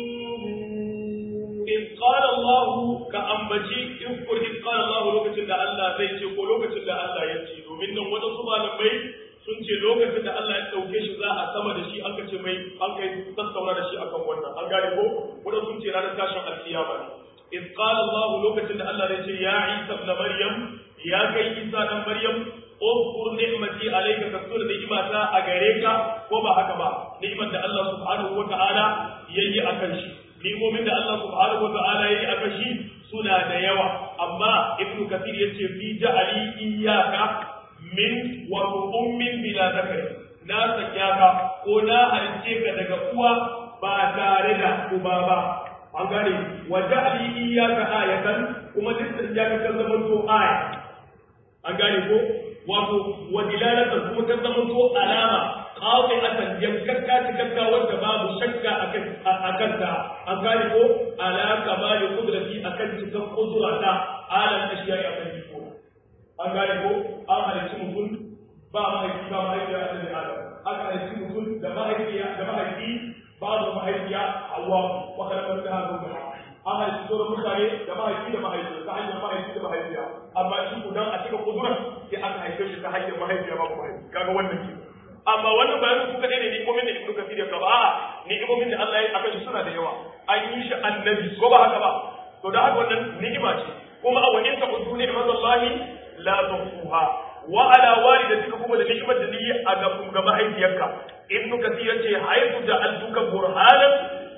مبين
in qala Allah ka ambaci in kur in qala Allah lokacin da Allah zai ce ko lokacin da Allah ya ce domin nan wadansu malamai sun ce lokacin da Allah ya dauke shi za a sama da shi aka ce mai an kai tattauna da shi akan wannan an gane ko wadansu sun ce ranar tashin alkiyama ne in qala Allah lokacin da Allah zai ce ya Isa ibn Maryam ya kai Isa dan Maryam اذكر نعمتي عليك كثر نعمتا أغريكا وما هكذا نعمة الله سبحانه وتعالى يجي أكنشي ni'imomin da Allah subhanahu wa ta'ala yayi aka shi suna da yawa amma ibnu kathir yace fi ja'ali iyyaka min wa ummin bila zakari na sanya ka ko na halice ka daga uwa ba tare da uba ba an gane wa ja'ali iyyaka ayatan kuma duk sanya ka kan zaman to aya an gane ko wato wa dilalatan kuma kan zaman to alama qati'atan yankakka cikakka wanda babu shakka akan akan ta an gane ko ala kamali qudrati akan cikan qudrata alam ashiya ya kan ko an gane ko an halitta mutum ba mahaifi ba mahaifiya a cikin adam aka halitta mutum da mahaifiya da mahaifi babu mahaifiya hawa wa kalmar ta hadu da an halitta sauran mutane da mahaifi da mahaifiya ta hanyar mahaifi da mahaifiya amma shi kudan a cikin kudura sai aka haife shi ta hanyar mahaifiya babu mahaifi kaga wannan ke amma wannan bayanin ku kadai ne ni'imomin da Ibn Kathir ya gaba a'a ni'imomin da Allah ya aka shi suna da yawa an yi shi annabi ko ba haka ba to da haka wannan ni'ima ce kuma a wani ta kudu ne mazallahi la tuhsuha wa ala walidatika kuma da ni'imar da ni a ga ga mahaifiyarka Ibn Kathir ya ce haifu ja'altuka burhanan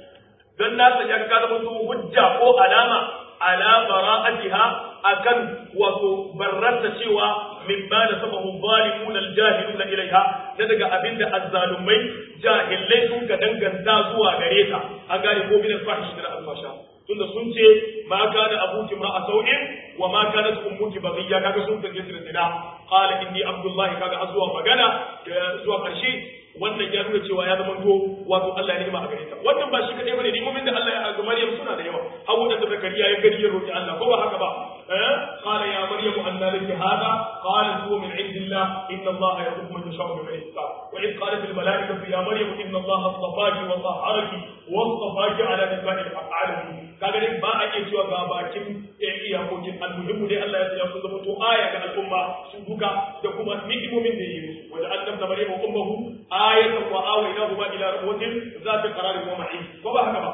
dan na sanya ka zama to hujja ko alama ala bara'atiha akan wato barrata cewa mimma da sabahu zalimun aljahiluna ilaiha da daga abinda azzalumai jahilai sun ka danganta zuwa gare ta an gane ko min alfahish da alfasha tunda sun ce ma kana abuki mar'a sau'in wa ma kanat ummuki baghiya kaga sun kace da zina qala inni abdullahi kaga azwa magana zuwa karshe wannan ya nuna cewa ya zama to wato Allah ya nima a gare ta wannan ba shi kadai bane nimomin da Allah ya ga Maryam suna da yawa hawo da Zakariya ya gari ya roki Allah ko ba haka ba eh qala ya maryam anna laki hada qalat huwa min indillah inna Allah yarzuqu man yasha'u bi rizqa wa id qalat al malaikatu ya maryam inna Allah astafaki wa tahharaki wa astafaki ala nisa'i al alamin kaga dai ba a iya cewa ga bakin iyakokin almuhimmu dai Allah ya tsaya sun zama to aya ga al'umma su duka da kuma ni'imomin da yi musu wa ja'alna maryam ummuhu ayatan wa awaynahuma ila rabbatin zati qararin wa ma'in ko ba haka ba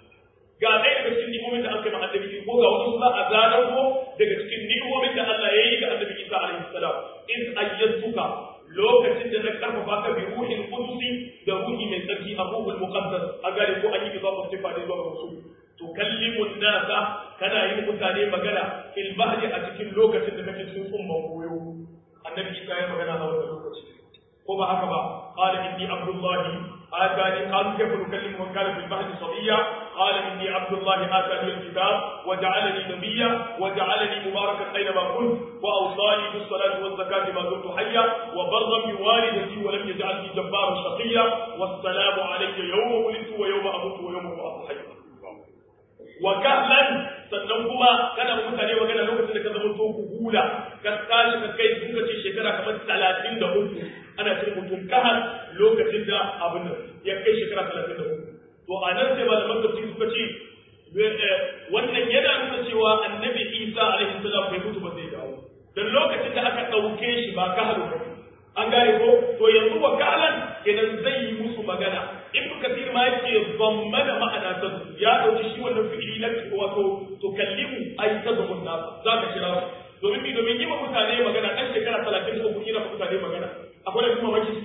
ga ɗaya daga cikin ni'imomin da aka yi ma annabi ko ga wasu za a zanar ko daga cikin ni'imomin da Allah ya yi ga annabi Isa alaihi salam in ayyatuka lokacin da na karfafa ka bi ruhin qudusi da ruhi mai tsarki a ruhul muqaddas a gare ko an yi izafa sifa da zuwa rasul tukallimu nasa kana yin mutane magana fil bahri a cikin lokacin da kake cikin umman goyo annabi Isa ya magana a wannan lokaci ko ba haka ba qala inni abdullahi atani qalu kayfa nukallimu man kana fil bahri sabiya qala inni abdullahi atani alkitab wa ja'alani nabiyya wa ja'alani mubarakan aynama kunt wa awsani bis salati waz zakati ma dumtu hayya wa barran bi walidati wa lam yaj'alni jabbaran shaqiyya wassalamu alayya yawma wulidtu wa yawma amutu wa yawma ub'athu hayya wa kahlan sannan kuma kana mutane magana lokacin da ka zama to hula ka tashi ka kai sun ce shekara kamar talatin da uku ana cin mutum kahal lokacin da abin nan ya kai shekara talatin da uku to a nan sai malaman tafsir suka ce wannan yana nuna cewa annabi isa alaihi salam bai mutu ba zai dawo dan lokacin da aka ɗauke shi ba kahal ba an gane ko to yanzu wakalan kenan zai yi musu magana ibn kathir ma yake zammana ma'ana ta ya dauki shi wannan fi'ili na wato to kallimu ai ta zumun nas za ka kira domin mi domin yi wa mutane magana dan shekara 30 ko kuma mutane magana akwai da kuma maki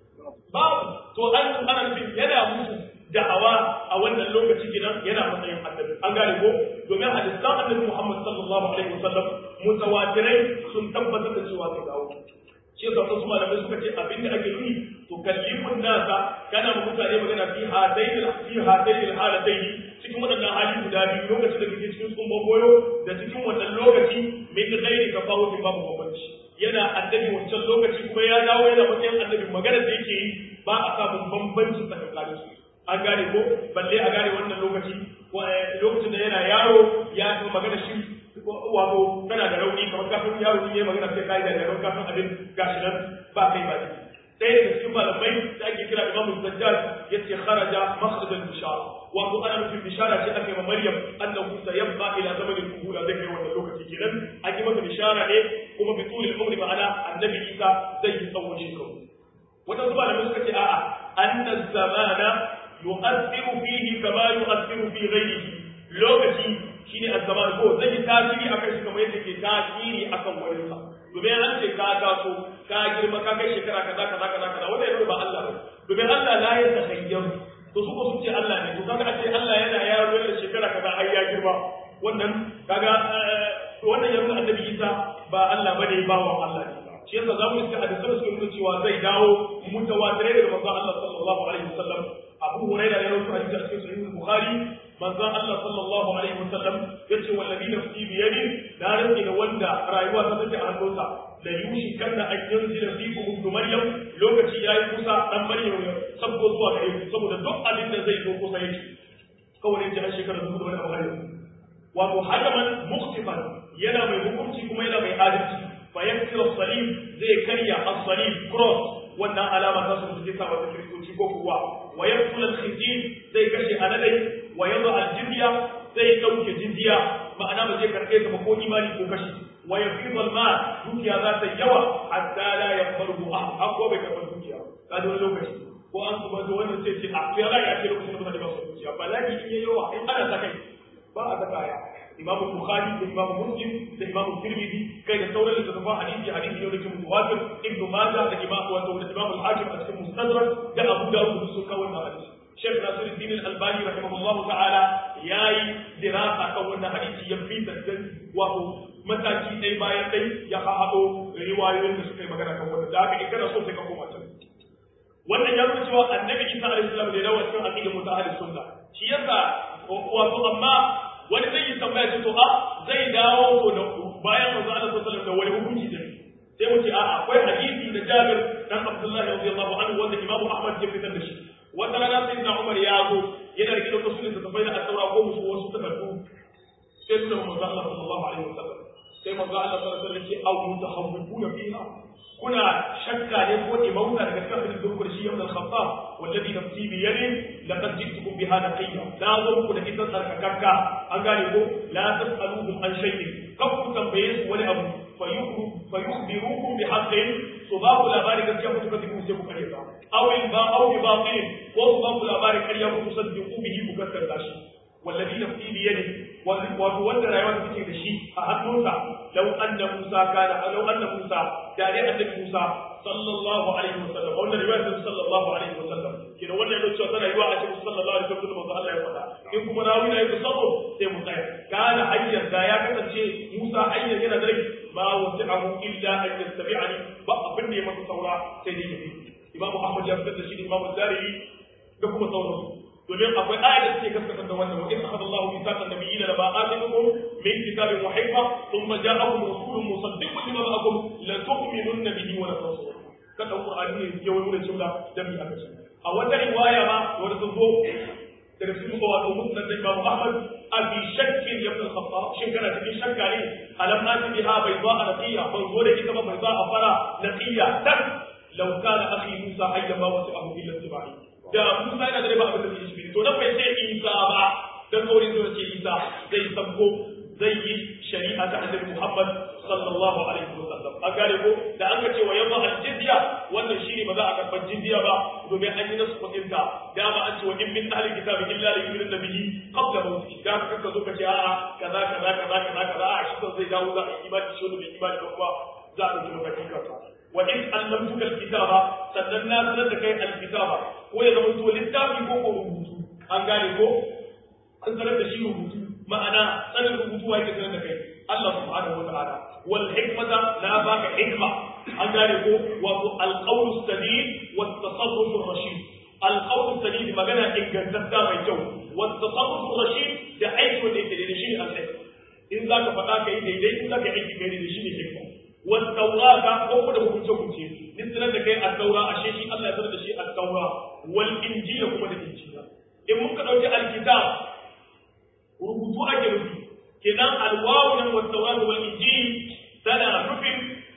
babu to an ana nufin yana musu da'awa a wannan lokaci gidan yana matsayin annabi an gane ko domin hadisan annabi Muhammad sallallahu alaihi wasallam mutawatirai sun tabbatar da cewa zai dawo shi yasa wasu malamai suka ce abin da ake yi to kallimun nasa kana ma mutane magana fi hadaini fi hadaini halataini cikin waɗannan hali guda biyu lokacin da kake cikin tsumban goyo da cikin wannan lokaci min ghairi tafawutin babu bambanci yana annabi wancan lokaci kuma ya dawo yana matsayin annabi magana da yake yi ba a samun bambanci tsakanin su an gane ko balle a gane wannan lokaci lokacin da yana yaro ya magana shi wato tana da rauni kamar kafin yaro ne ya magana sai kai da rauni kafin abin gashi nan ba kai ba ɗaya daga cikin malamai da ake kira Imam Zajjaj yace kharaja makhraj al-bishara wato ana nufin bishara ce ake ma Maryam annahu sayabqa ila zaman al-kuhula zai kai wannan lokaci kenan an yi masa bishara ne kuma bi tulil umri ma'ana annabi Isa zai yi tsawon shekaru wata zuba da suka ce a'a anna zamana yu'athiru fihi kama yu'athiru fi ghayrihi lokaci shine azzaman ko zai yi tasiri akan shi kamar yadda ke tasiri akan wani sa domin an ce ka taso ka girma ka kai shekara kaza kaza kaza kaza wanda ya ba Allah ba domin Allah la ya tahayyar to su ko sun ce Allah ne to kaga a ce Allah yana yaro yana shekara kaza har ya girma wannan kaga wannan ya nuna annabi Isa ba Allah bane ba wa Allah ne shi yasa zamu yi hadisan su nuna cewa zai dawo mutawatirai daga manzon Allah sallallahu alaihi wasallam Abu Hurairah ya rawaito hadisi a cikin Sahih Bukhari manzon Allah sallallahu alaihi wasallam yace wallahi nafsi bi yadi na rantsi da wanda rayuwa ta take a hannunsa la yushi kanna an yanzila fikum ibn maryam lokaci yayi kusa dan maryam ya sabbo zuwa gare ku saboda duk abin da zai zo kusa yake kawai ji a shekarar zuwa da wani abu wato hadaman mukhtifan yana mai hukunci kuma yana mai adalci fa yaksir as-salim zai karya as-salim cross wannan alama ta su suke sa wata kiristoci ko kuwa wa yaqtul al-khinzir zai kashe aladai wa yadha al-jizya zai dauke jizya ma'ana ba zai karbe ta ba ko imani ko kashi wa yafidu al-mal dukiya za ta yawa hatta la yaqbalu ahad ko bai karba dukiya ka da lokaci ko an kuma da wannan sai ce a ya ya ce lokacin da ba su dukiya bala'i in yayi yawa in ana ta kai ba a ta kaya imam bukhari da imam muslim da imam tirmidhi kai da sauran littattafan hadisi hadisi ne da ke mutawatir ibnu majah da imam wato da imam al-hakim a cikin mustadrak da abu dawud sun kawo wannan hadisi Sheikh Nasiruddin Al-Albani rahimahullah ta'ala yayi dirasa kan wannan hadisi ya fi da wato mataki ɗaya bayan ɗai ya haɗo riwayoyin da suka yi magana kan wannan da haka in kana so sai ka koma can wannan ya nuna cewa annabi Isa alaihi salam da dawo cikin aqidar mutahaddis sunna shi yasa wato amma wani zai yi tambaya ce to a zai dawo to da bayan manzo Allah sallallahu alaihi da wani hukunci da sai mu ce a akwai hadisi da Jabir dan Abdullah radiyallahu anhu wanda Imam Ahmad ya fitar da shi wata rana sai na Umar ya zo yana rike da wasu ne da bai da asaura ko musu wasu takardu sai suna manzo Allah sallallahu alaihi wasallam sai manzo Allah sallallahu alaihi wasallam ya ce au mutahawwifuna fiha kuna shakka ne ko imauta daga cikin abin da zuwa shi yau da khaffaf wallazi nafsi bi yadi laqad jitukum bi hada qayya la zo ku da kitan sarkakakka an gane ko la tasaluhum an shay'in kan ku tambaye su wani abu fa yukhbirukum bi haqqin so ba ku labari gaskiya ku kace ku sai ku kare ta aw in ba aw bi batil ko su ba ku labari kariya ku saddiqu bihi ku gaskata shi wallazi nafsi bi yadi wato wanda rayuwa take da shi a hannunsa lau anna Musa kana lau anna Musa da dai annabi Musa sallallahu alaihi wasallam wannan riwaya ta sallallahu alaihi wasallam kina wannan yana cewa tana yiwa a cikin sallallahu alaihi wasallam manzo Allah ya faɗa in kuma rawi na yake sabo sai mu tsaya kana hayyan da ya kasance Musa hayyan yana da rai ma wasi'ahu illa an yastabi'ani ba abin da rage masa saura sai dai yafi imamu ahmad ya fitar da shi da imamu zariri da kuma sauransu domin akwai ayat da suke gaskata da wannan wa in akhadha Allahu mithaqan nabiyina la ba'athukum min kitabin wa hikma thumma ja'akum rasulun musaddiqun lima ma'akum la tu'minunna bihi wa la tansurun kada qur'ani ne ya wani da cewa da bi aka ce a wata riwaya ma wanda sun zo daga cikin wato musnad da Imam Ahmad abi shakkin ya ibn Khattab shin kana cikin shakka ne alam ati biha bayda naqiya ban zo da ita ba bayda a fara naqiya tak law kana akhi Musa hayya ma wasi'ahu illa tibai da Musa yana da ba abin da zai shi to dan bai sai Isa ba dan kaurin zuwa ce Isa zai sabko zai yi shari'a ta Annabi Muhammad sallallahu alaihi wasallam a gare ko da aka ce wa yamma al-jizya wannan shine ba za a karɓar jizya ba domin an yi nasu kuɗin ta dama an ce wa in min ahli kitabi illa la yu'minu bihi qabla mawtihi da ka zo ka ce a'a kaza kaza kaza kaza kaza a shi zai dawo za a yi imani shi wanda bai imani ba kuma za a ɗauki matakin kansa wa in allamtuka al-kitaba sannan na sanar da kai al-kitaba ko ya zama to littafi ko ko rubutu an gane ko an sanar da shi rubutu ma'ana sanin rubutu wa yake sanar da kai Allah subhanahu wa ta'ala wal hikmata la baka hikma an gane ko wato alqawl sadid wa tasarruf rashid alqawl sadid magana ingantatta mai kyau wa tasarruf rashid da aiki wanda yake da shi al in zaka faɗa kai daidai in zaka aiki kai da shi ne hikma wa tawrata ko kuma da hukunce hukunce nisalan da kai at-taura ashe shi Allah ya sanar da shi at-taura wal injila kuma da injila in muka dauki al-kitab rubutu ake nufi kenan alwawu nan wa tawrat wal injil tana nufin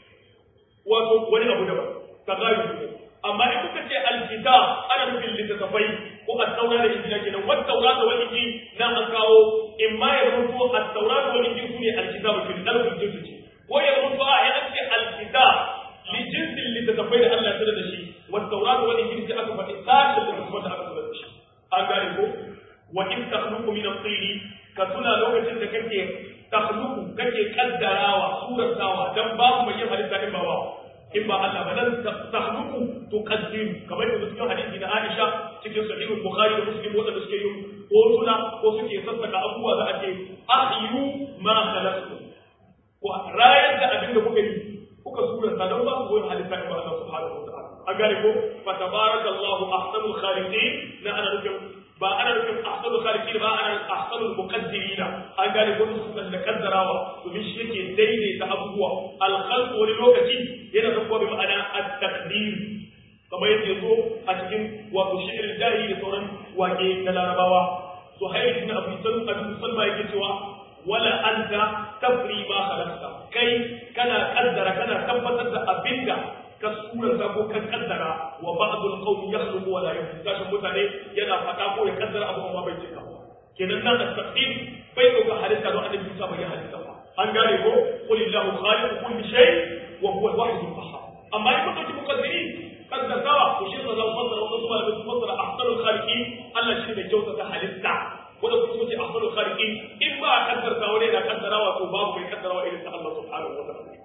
wato wani abu daban tagayyu amma in kuka ce alkitab ana nufin littattafai ko at-taurat da injil kenan wa tawrat wal injil nan an kawo in ma ya rubuto at-taurat wal injil sune alkitab fil dalil jinsi ko ya rubuto a ya ce alkitab li jinsin littattafai da Allah ya tsara da shi wa tawrat wal injil sai aka faɗi sashin da kuma da aka tsara da shi an gane ko wa in takhluqu min at-tayri ka tuna lokacin da kake takhluqu kake kaddarawa suratawa dan babu mai yin halitta in ba ba in ba Allah ba dan takhluqu tuqaddiru kamar da cikin hadisi na Aisha cikin sahih Bukhari da Muslim wanda suke yin hotuna ko suke sassaka abubuwa za a ce ahyu ma khalaqtu ko rayar da abin da kuka yi kuka surata dan babu wani halitta in ba Allah subhanahu wa ta'ala a gare ko fa tabarakallahu ahsanul khaliqin na ana nufin ba ana nufin ahsanul khaliqin ba ana ahsanul muqaddirin an gane ko su da kaddarawa domin shi yake daidaita abubuwa al khalq wani lokaci yana da kuma bi ma'ana at taqdir kamar yadda yazo a cikin wato shi'ir jahi da sauran wake na larabawa suhail ibn abi salma abu salma yake cewa wala anta tafri ma khalaqta kai kana kaddara kana tabbatar da abinda ka suranta ko ka kaddara wa ba'dul qawm yakhluqu wa la yukhluqu kashin mutane yana fada ko ya kaddara abu amma bai cika kenan nan at-taqdir bai dauka halitta don annabi Musa bai halitta ba an gane ko qul illahu khaliqu kulli shay wa huwa al-wahid al-qahhar amma in kuntum muqaddirin kaddarawa ko shi da fasara wa kuma da fasara ahsanul khaliqin Allah shi ne kyauta ta halitta wanda kuma ce ahsanul khaliqin in ba kaddarta wani da kaddarawa to babu mai kaddarawa irin ta Allah subhanahu wa ta'ala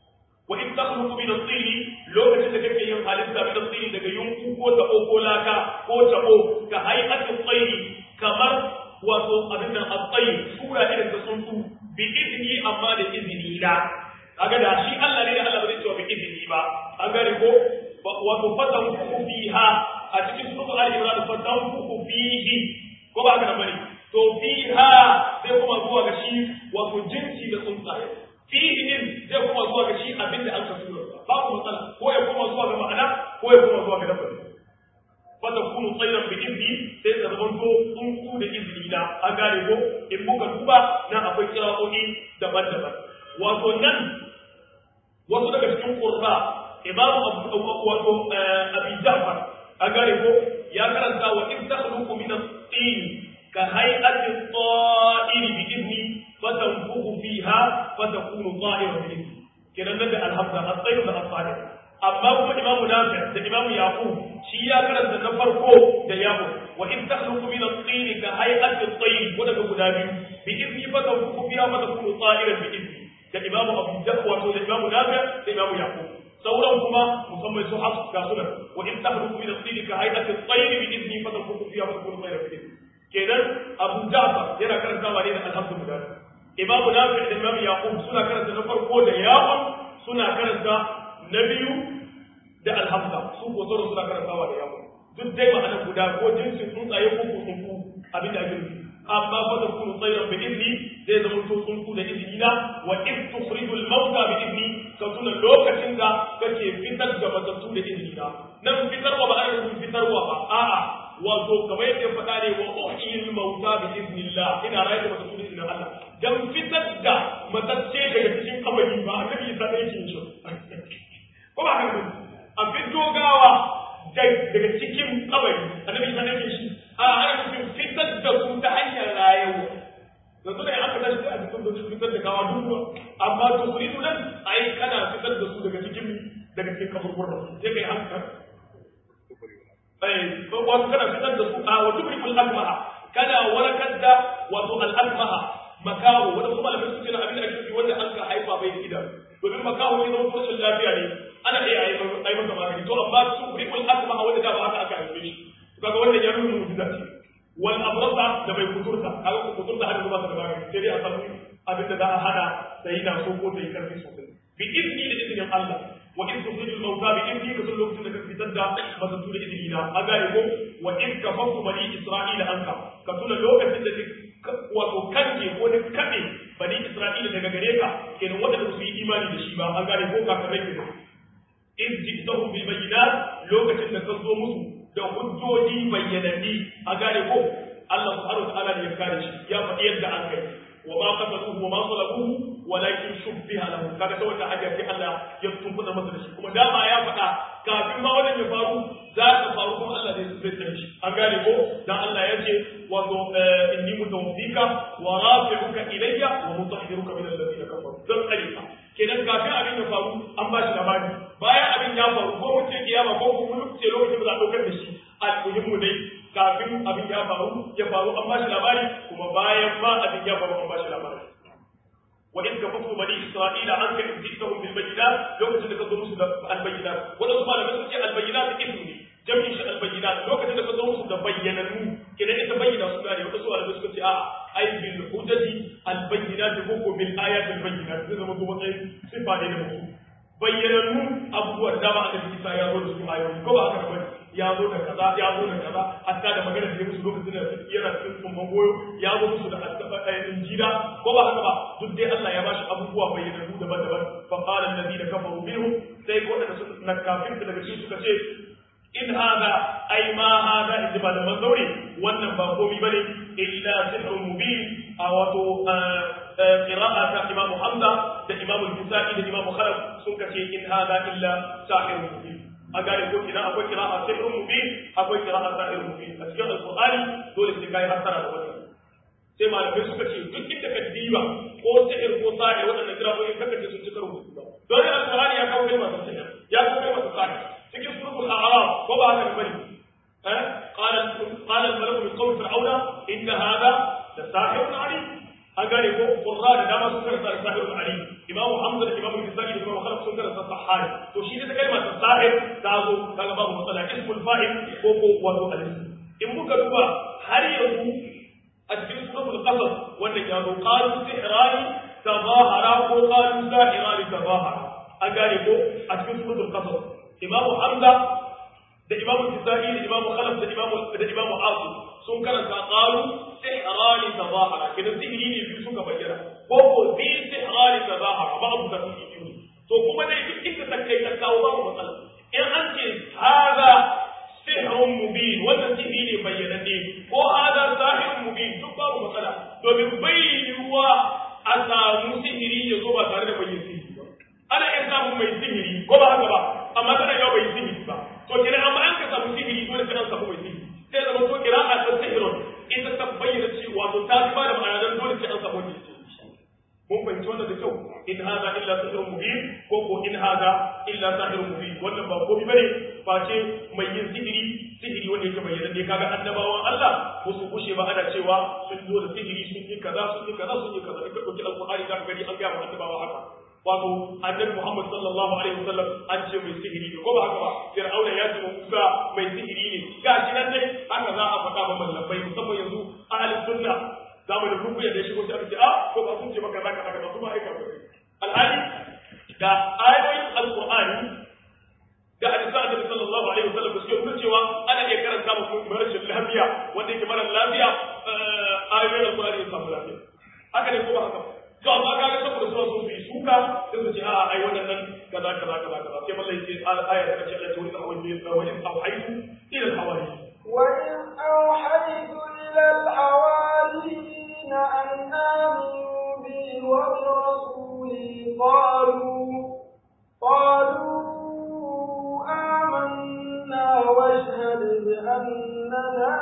wa in takhluqu min at-tin lokacin da kake yin halitta min at-tin daga yunku ko tabo ko laka ko tabo ka hay'atu tsayi kamar wato abin nan at-tsayi sura irin ta tsuntsu bi idni amma da izini la kaga da shi Allah ne da Allah ba zai cewa bi idni ba an gane ko wato fatan ku fiha a cikin sura al-imran fatan ku fihi ko ba haka bane to fiha sai kuma zuwa ga shi wato jinsi da tsuntsaye fihi din zai kuma zuwa ga shi abinda an ka tura babu matsala ko ya kuma zuwa ga ma'ana ko ya kuma zuwa ga dabbar fata kunu tsayran bi izni sai ta zama to tsuntsu da izini na an gane ko in muka duba na akwai kira'o'i daban-daban wato nan wasu daga cikin qurra imamu wato abi ja'far an gane ko ya karanta wa in takhluqu min at-tin ka hay'ati at-ta'iri bi izni فتنفخ فيها فتكون طائرا باذنه kenan nan da alhamza at-tayr da as-salih amma kuma imamu nafi da imamu yaqub shi ya karanta na farko da yaqub wa in takhluqu min at-tin ka hay'ati at-tayr wanda ga guda biyu bi idni fatanfuku fiha fatakunu ta'iran bi idni da imamu abu jahwa to da imamu nafi da imamu yaqub sauran kuma musamman su hafs ga sunan wa in takhluqu min at-tin ka hay'ati at-tayr bi idni fatanfuku fiha fatakunu ta'iran bi idni kenan abu ja'far yana karantawa ne da alhamdulillah imamu nafi da imamu yaqub suna karanta na farko da yawon suna karanta na biyu da alhamza su ko sauran suna karantawa da yawa duk dai ma'ana guda ko jinsin tsuntsaye ko ko tsuntsu abin da ake nufi amma fa da kunu tsayran bi idni zai zama to tsuntsu da idni na wa in tukhrijul mauta bi idni ka tuna lokacin da kake fitar da matattu da idni na nan fitarwa ba ana nufin fitarwa ba a'a wato kamar yadda ya faɗa ne wa uhyil mauta bi idnillah ina rayar da matattu da idnin Allah dan fitar da matacce daga cikin kabari ba annabi Isa ne yake shi ko ba haka a fito gawa daga cikin kabari annabi Isa ne yake shi a ana nufin fitar da su ta hanyar rayuwa yanzu ne aka tashi a cikin da su fitar da gawa duk amma to kuridu nan ai kana fitar da su daga cikin daga cikin kaburburan sai kai hankali eh wato kana fitar da su a wa tubrikul akmaha kana warakar da wato al akmaha makaho wanda kuma malamai suke na abin da ake nufi wanda an ka haifa bai da idanu domin makaho ne zama rashin lafiya ne ana iya yi masa magani to amma tubrikul akmaha wanda da ba haka aka haife shi kaga wannan ya nuna mu'jiza ce wal abrasa da bai kuturta kaga ko kuturta har zuwa da magani sai dai a samu abin da za a hada sai na so ko sai karfi sosai bi idni da idnin Allah wa in tukhrijul mawta bi idni ka sun lokacin da ka fitar da matattu da idni na a gane ko wa in kafafu bani isra'ila anka ka tuna lokacin da wato kanke ko da kade bani isra'ila daga gare ka kenan wanda su yi imani da shi ba an gane ko ka kare ke in jittahum bil bayyinat lokacin da ka zo musu da hujjoji bayyananni a gane ko Allah subhanahu wa ta'ala ne ya kare shi ya faɗi yadda an kai wa ma qataluhu wa ma salabuhu walakin shubbiha lahu kaga ta wata hajja sai Allah ya tumbuza masa da shi kuma dama ya faɗa kafin ma wannan ya faru za ta faru kuma Allah zai zai tsare shi an gane ko dan Allah ya ce wato inni mutawaffika wa rafi'uka ilayya wa mutahhiruka min alladhina kafaru dan tsare ka kenan kafin abin ya faru an ba shi labari bayan abin ya faru ko mun ce kiyama ko kuma mun ce lokacin da za a daukar da shi almuhimmu dai kafin abin ya faru ya faru an ba shi labari kuma bayan ma abin ya faru an ba shi labari wa in kafafu bani isra'ila an ka ibtihum bil bayyinat lokacin da ka zo musu da al bayyinat wanda su malamai sun ce al bayyinat ismu ne jami'in shi al bayyinat lokacin da ka zo musu da bayyananu kenan ita bayyana su gane wanda su malamai suka ce a ai bil hujjati al bayyinat ko ko bil ayat al bayyinat zai zama kuma matsayin sifa ne da mutum bayyanannu abubuwan da ba a da isa ya zo da su ayoyi ko ba haka bane ya zo da kaza ya zo da kaza hatta da magana da ya musu lokacin da yana cikin tsumban goyo ya zo musu da injila ko ba haka ba duk dai Allah ya bashi abubuwa bayyanannu daban-daban fa qala alladhina kafaru minhum sai ko da su na kafin daga cikin suka ce in hada ai ma hada in ba da mazauri wannan ba komai bane illa sihrun mubin a wato qira'a ta Imam Hamza da Imam Al-Bukhari da Imam Khalaf sun kace in hada illa sahirun mubin a gane ko kina akwai qira'a sihrun mubin akwai qira'a sahirun mubin a cikin Al-Qur'ani dole sai kai hasara da wannan sai malamai suka ce duk inda ka diba ko sihir ko sahir waɗannan qira'o'in kaka ce sun ci karo da don Al-Qur'ani ya kawo kai masu sihir ya kawo kai masu sahir cikin surukul a'raf ko ba haka bane eh qala qala al-malaku min qawmi fir'auna inna hadha la sahirun alim an gane ko qurra da dama sun karanta sahirun alim imam hamza da imam al-kisai da imam khalaf sun karanta sahari to shi ne ta kalma ta sahir ta zo kaga babu matsala ismul fa'il ko ko wato al-ism in muka duba har yanzu a cikin suratul qasas wanda ya zo qalu sihrani tazahara ko qalu sahirani tazahara an gane ko a cikin suratul qasas imamu hamza da imamu kisa'i da imamu khalaf da imamu da imamu asu sun karanta qalu sihrani tazahara kidan sihiri ne biyu suka bayyana ko ko bi sihrani tazahara ba abu da sihiri to kuma dai duk inda ta kai ta kawo babu matsala in an ce hada sihrun mubin wannan sihiri ne bayyananne ko hada sahirun mubin duk babu matsala domin bai yiwuwa a samu sihiri ya zo ba tare da bayyana sihiri ba ana iya samun mai sihiri ko ba haka ba amma tana yawa bai sihiri ba to kira amma an ka samu sihiri dole kana samu mai sihiri sai zama to kira a san sihirun ita ta bayyana cewa to ta ba da ma'ana dan dole sai an samu mai sihiri mun fahimci wannan da kyau in hada illa sihrun mubin ko ko in hada illa sahirun mubin wannan ba komai bane face mai yin sihiri sihiri wanda yake bayyana ne kaga annabawan Allah ko su kushe ba ana cewa sun zo da sihiri sun yi kaza sun yi kaza sun yi kaza in ka dauki alqur'ani zaka gani an ga annabawa haka wato annabi Muhammad sallallahu alaihi wasallam an ce mai sihiri ne ko ba haka ba Fir'auna ya ce Musa mai sihiri ne gashi nan dai haka za a faɗa ba mallabai musamman yanzu ahlus sunna zamu da rubuya da shigo sai aka ce ah ko ba sun ce maka zaka haka ba su ba aika ba alhali da ayoyin alqur'ani da hadisan duniya wanda yake mara lafiya ayoyin alkur'ani ya samu lafiya haka ne ko ba haka to amma kaga saboda suna so su yi suka sai su ce a ai waɗannan kaza kaza kaza kaza sai mallai ce aya ta kace Allah ta wani da wani awhaitu ila al-hawari
وإذ أوحيت إلى الحواريين أن آمنوا بي وبرسولي قالوا قالوا آمنا واشهد بأننا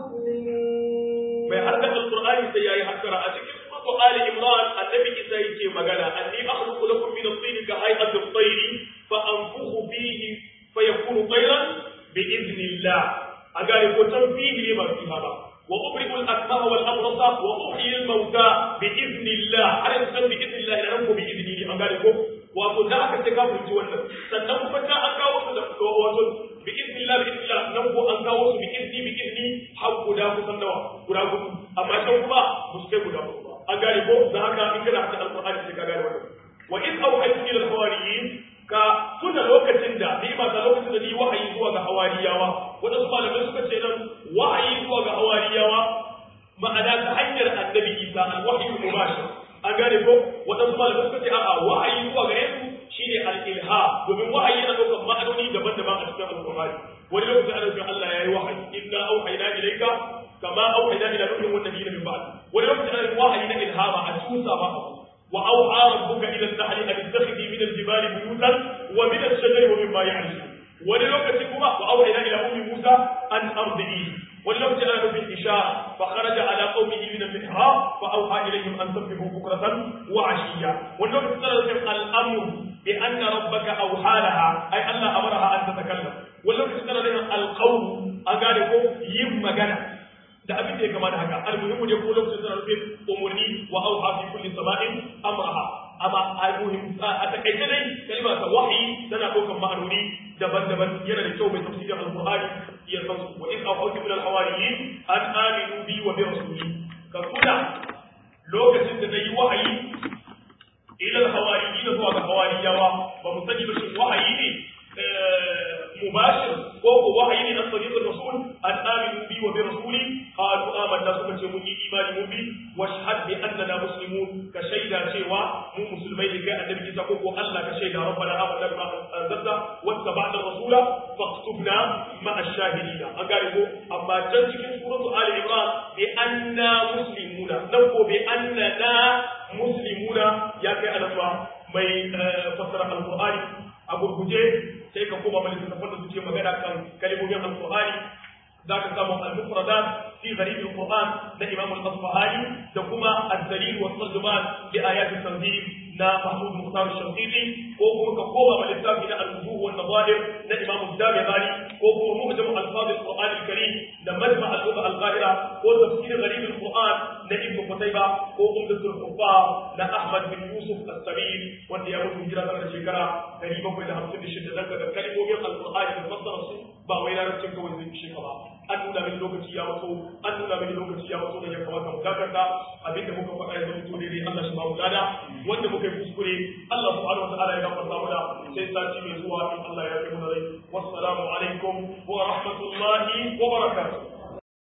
مسلمون
mai haddaka alqur'ani sai yayi hakkara a cikin suratu ali imran annabi isa yake magana anni akhluqu lakum min at-tin ka hay'ati at-tayr fa anfukhu fihi fayakunu tayran bi idnillah agare ko tanfihi ne ba fiha ba wa ubri'u al-akmaha wal abrasa wa uhyi al-mauta bi idnillah har yanzu bi idnillah ina nan ko bi idnihi an gane ko wato da aka ce ka fahimci wannan sannan kuma ta an kawo su da wato bi idnillah bi idnillah nan ko an kawo su bi idni bi idni har guda kusan nawa guda hudu amma can kuma ba su kai guda hudu ba an gane ko da haka in kana hada alqur'ani sai ka gane wannan wa in awhaytu ila alhawariyin ka tuna lokacin da ni ba da lokacin da ni wahayi zuwa ga hawariyawa wadansu malamai suka ce nan wahayi zuwa ga hawariyawa ma'ana ta hanyar annabi isa alwahyi mubashir an gane ko wadansu malamai suka ce a'a wahayi zuwa gare su shine al-ilha domin wahayi yana daukar ma'anoni daban-daban a cikin alqur'ani wani lokacin ana cewa Allah yayi wahayi inna auhayna ilayka kama auhayna ila nuhin wan nabiyina min ba'd wani lokacin ana wahayi na ilhama a tusa ba abu wa auha rabbuka ila an-nahli an tattakhidhi min al-jibali buyutan wa min ash-shajari wa mimma ya'rishun wani lokaci kuma wa auhayna ila ummi Musa an ardihi wani lokacin ana nufin ishara fa kharaja ala qaumihi min al-mihrab fa auha ilayhim an sabbihu bukratan wa ashiya wani lokacin ana nufin al-amr bi anna rabbaka awha laha ay Allah amaraha an tatakallam wani lokacin ana nufin al-qawl an gane ko yin magana da abin da ya kama da haka almuhimmu ne ko lokacin suna nufin umurni wa auha fi kulli sama'in amraha amma almuhim a takaice dai kalma ta wahyi tana ɗaukar ma'anoni daban-daban yana da kyau mai tafsirin alqur'ani ya san su wa in awhaytu min alhawariyin an aminu bi wa bi rasuli ka kula lokacin da nayi wahayi ila alhawariyin zuwa ga hawariyawa ba mu sani ba shin wahayi ne مباشر وهو وحي من طريق الرسول أن آمنوا بي وبرسولي قالوا آمنا سكة من إيمان مبي واشهد بأننا مسلمون كشيدا شيوا مو مسلمين لكي النبي تقول الله كشيدا ربنا آمنا بما أنزلت واتبعنا الرسول فاكتبنا مع الشاهدين أقاربوا أما جنسك سورة آل عمران بأننا مسلمون نقول بأننا مسلمون يا كي أنا mai fassara alqur'ani a gurguje sai ka koma mai littattafan da suke magana kan kalimomin alqur'ani za ka samu al-mufradat fi gharib al-qur'an na imam al-asfahani da kuma ad-dalil wa tarjuman li ayat at-tanzil na mahmud muhtar al-shanqiti ko kuma ka koma mai littafi na al-wujuh wa an-nadhahir na imam ad-damighani ko kuma mu'jam al-alfaz al-qur'an al-karim da majma al-lugha al-qahira ko tafsir gharib al-qur'an na ibn qutayba ko umdat al-huffaz na ahmad bin yusuf as-sabil wanda ya mutu hijira tana da shekara 756 daga ga kalmomin al-qur'ani da fassara su ba wai larabcin kawai zai ishe ka ba an nuna mini lokaci ya wato an nuna mini lokaci ya wato da ya kamata mu dakata abinda muka faɗa ya zama tore dai Allah shi ba mu lada wanda muka yi kuskure Allah subhanahu wataala ya gafarta mana sai sati mai zuwa in Allah ya kai mu rai wassalamu alaikum wa rahmatullahi wa barakatuh